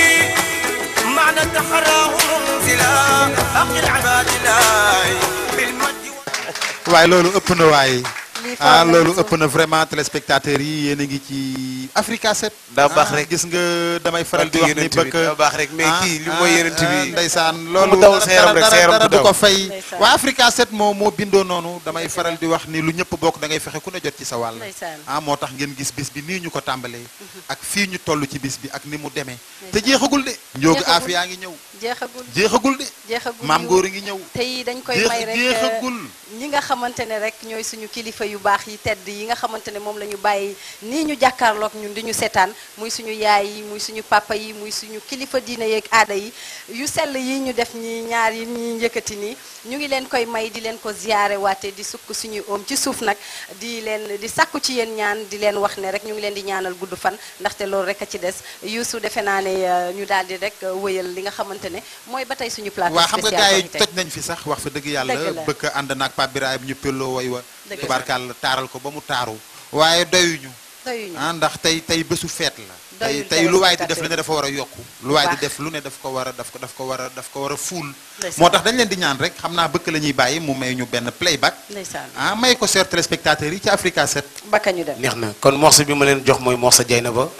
معنى تحراه منزلا أقل عباد الله بالمد waaye loolu ëpp na waaye Lii ah foog na loolu ci. ëpp na vraiment téléspectateurs yi yéen a ngi ci Africa 7. daa baax Ah, rek. gis nga damay faral di wax ni Barke yonent bi bëgg daa baax rek mais kii li mooy yonent bi. ndeysaan Fu loolu mu dawul sa yaram rek sa dara yaram dara du du ko daw. fay Ndeysaan. waa Africa 7 moo moo bindoo noonu damay faral di wax ni lu ñëpp bokk da ngay fexe ku ne jot ci sa wàll Ndeysaan. ah moo tax ngeen gis bis bi nii ñu ko tàmbalee ak fii ñu toll ci bis bi ak ni mu demee te jeexagul de njoogu Jeexagul. afi yaa ngi ñëw jeexagul jeexagul de jeexagul maam góor a ngi ñëw te yi dañ koy Jeex- may rek jeexagul. ñi nga xamante ne rek ñooy suñu kilifa yu baax yi tedd yi nga xamante ne moom la ñu bàyyi nii ñu jàkkaarloog ñun di ñu seetaan muy suñu yaay yi muy suñu papa yi muy suñu kilifa diine yeeg aada yi yu sell yi ñu def ñi ñaar yi ñi njëkkati nii ñu ngi leen koy may di leen ko ziyaare waate di sukk suñuy oom ci suuf nag di leen di sàkku ci yéen ñaan di leen wax ne rek ñu ngi leen di ñaanal gudd fan ndaxte loolu rek a ci des Youssou defe naa ne euh, ñu daal di rek euh, wëyal li nga xamante ne mooy ba tey suñu plateau waa xam nga spécial gars yi Korité. toj nañ fi sax wax fa dëgg yàlla Dëgg la. bëgg ànd naag Pape Birahim ñu pelloo way wa Dëgg la. tubaarkàlla taaral ko ba mu taaru waaye doyuñu doyuñu ah ndax tey tey bésu feet la tey Doyul tey lu waay di def téléspectateur. lu ne dafa war a yokku lu waay di baax. def lu ne daf ko war a daf ko daf ko war a daf ko war a fuul Ndeysaan. moo tax dañ leen di ñaan rek xam naa bëkk la ñuy bàyyi mu may ñu benn playback ndeysaan ah may ko seer téléspectateurs yi ci Africa 7 bakka ñu dem neex na kon morceau bi ma leen jox mooy morceau Dieynaba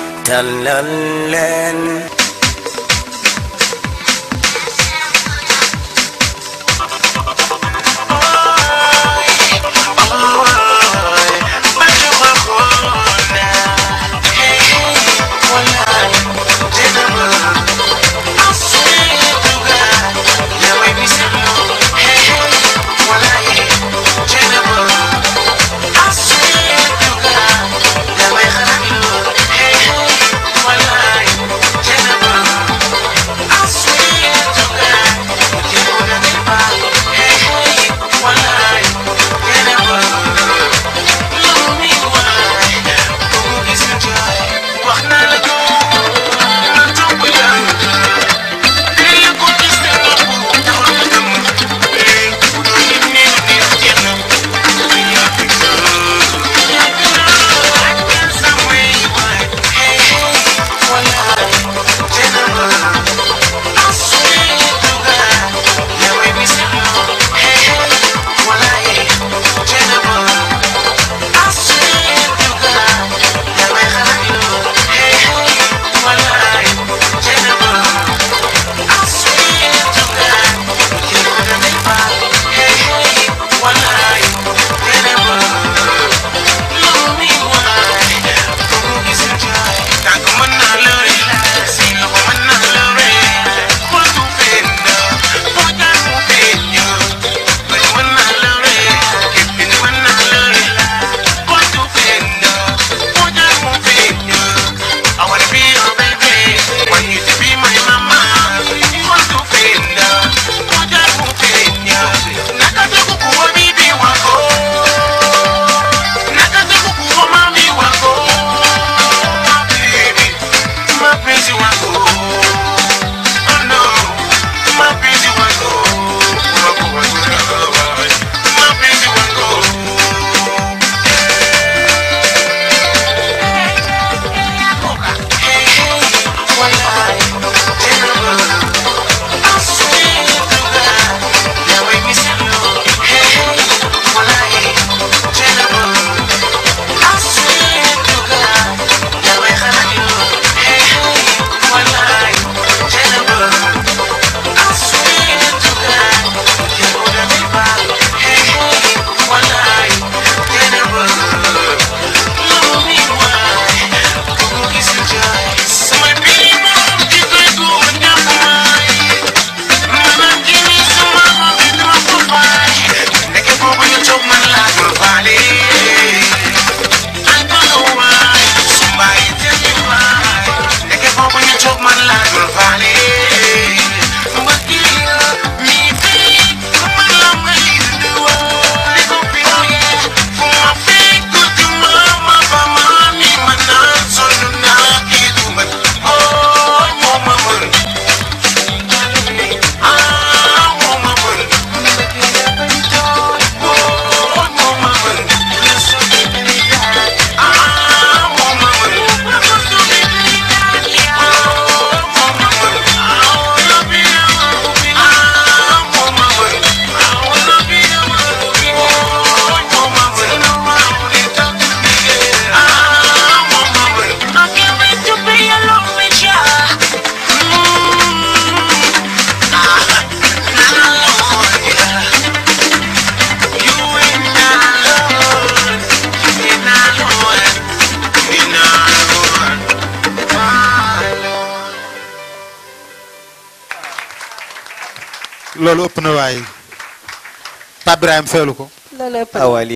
tàllal leen Hey, hey, loolu ëpp na waaye Pape Ibrahima feelu ko loolu ëpp ah waa lii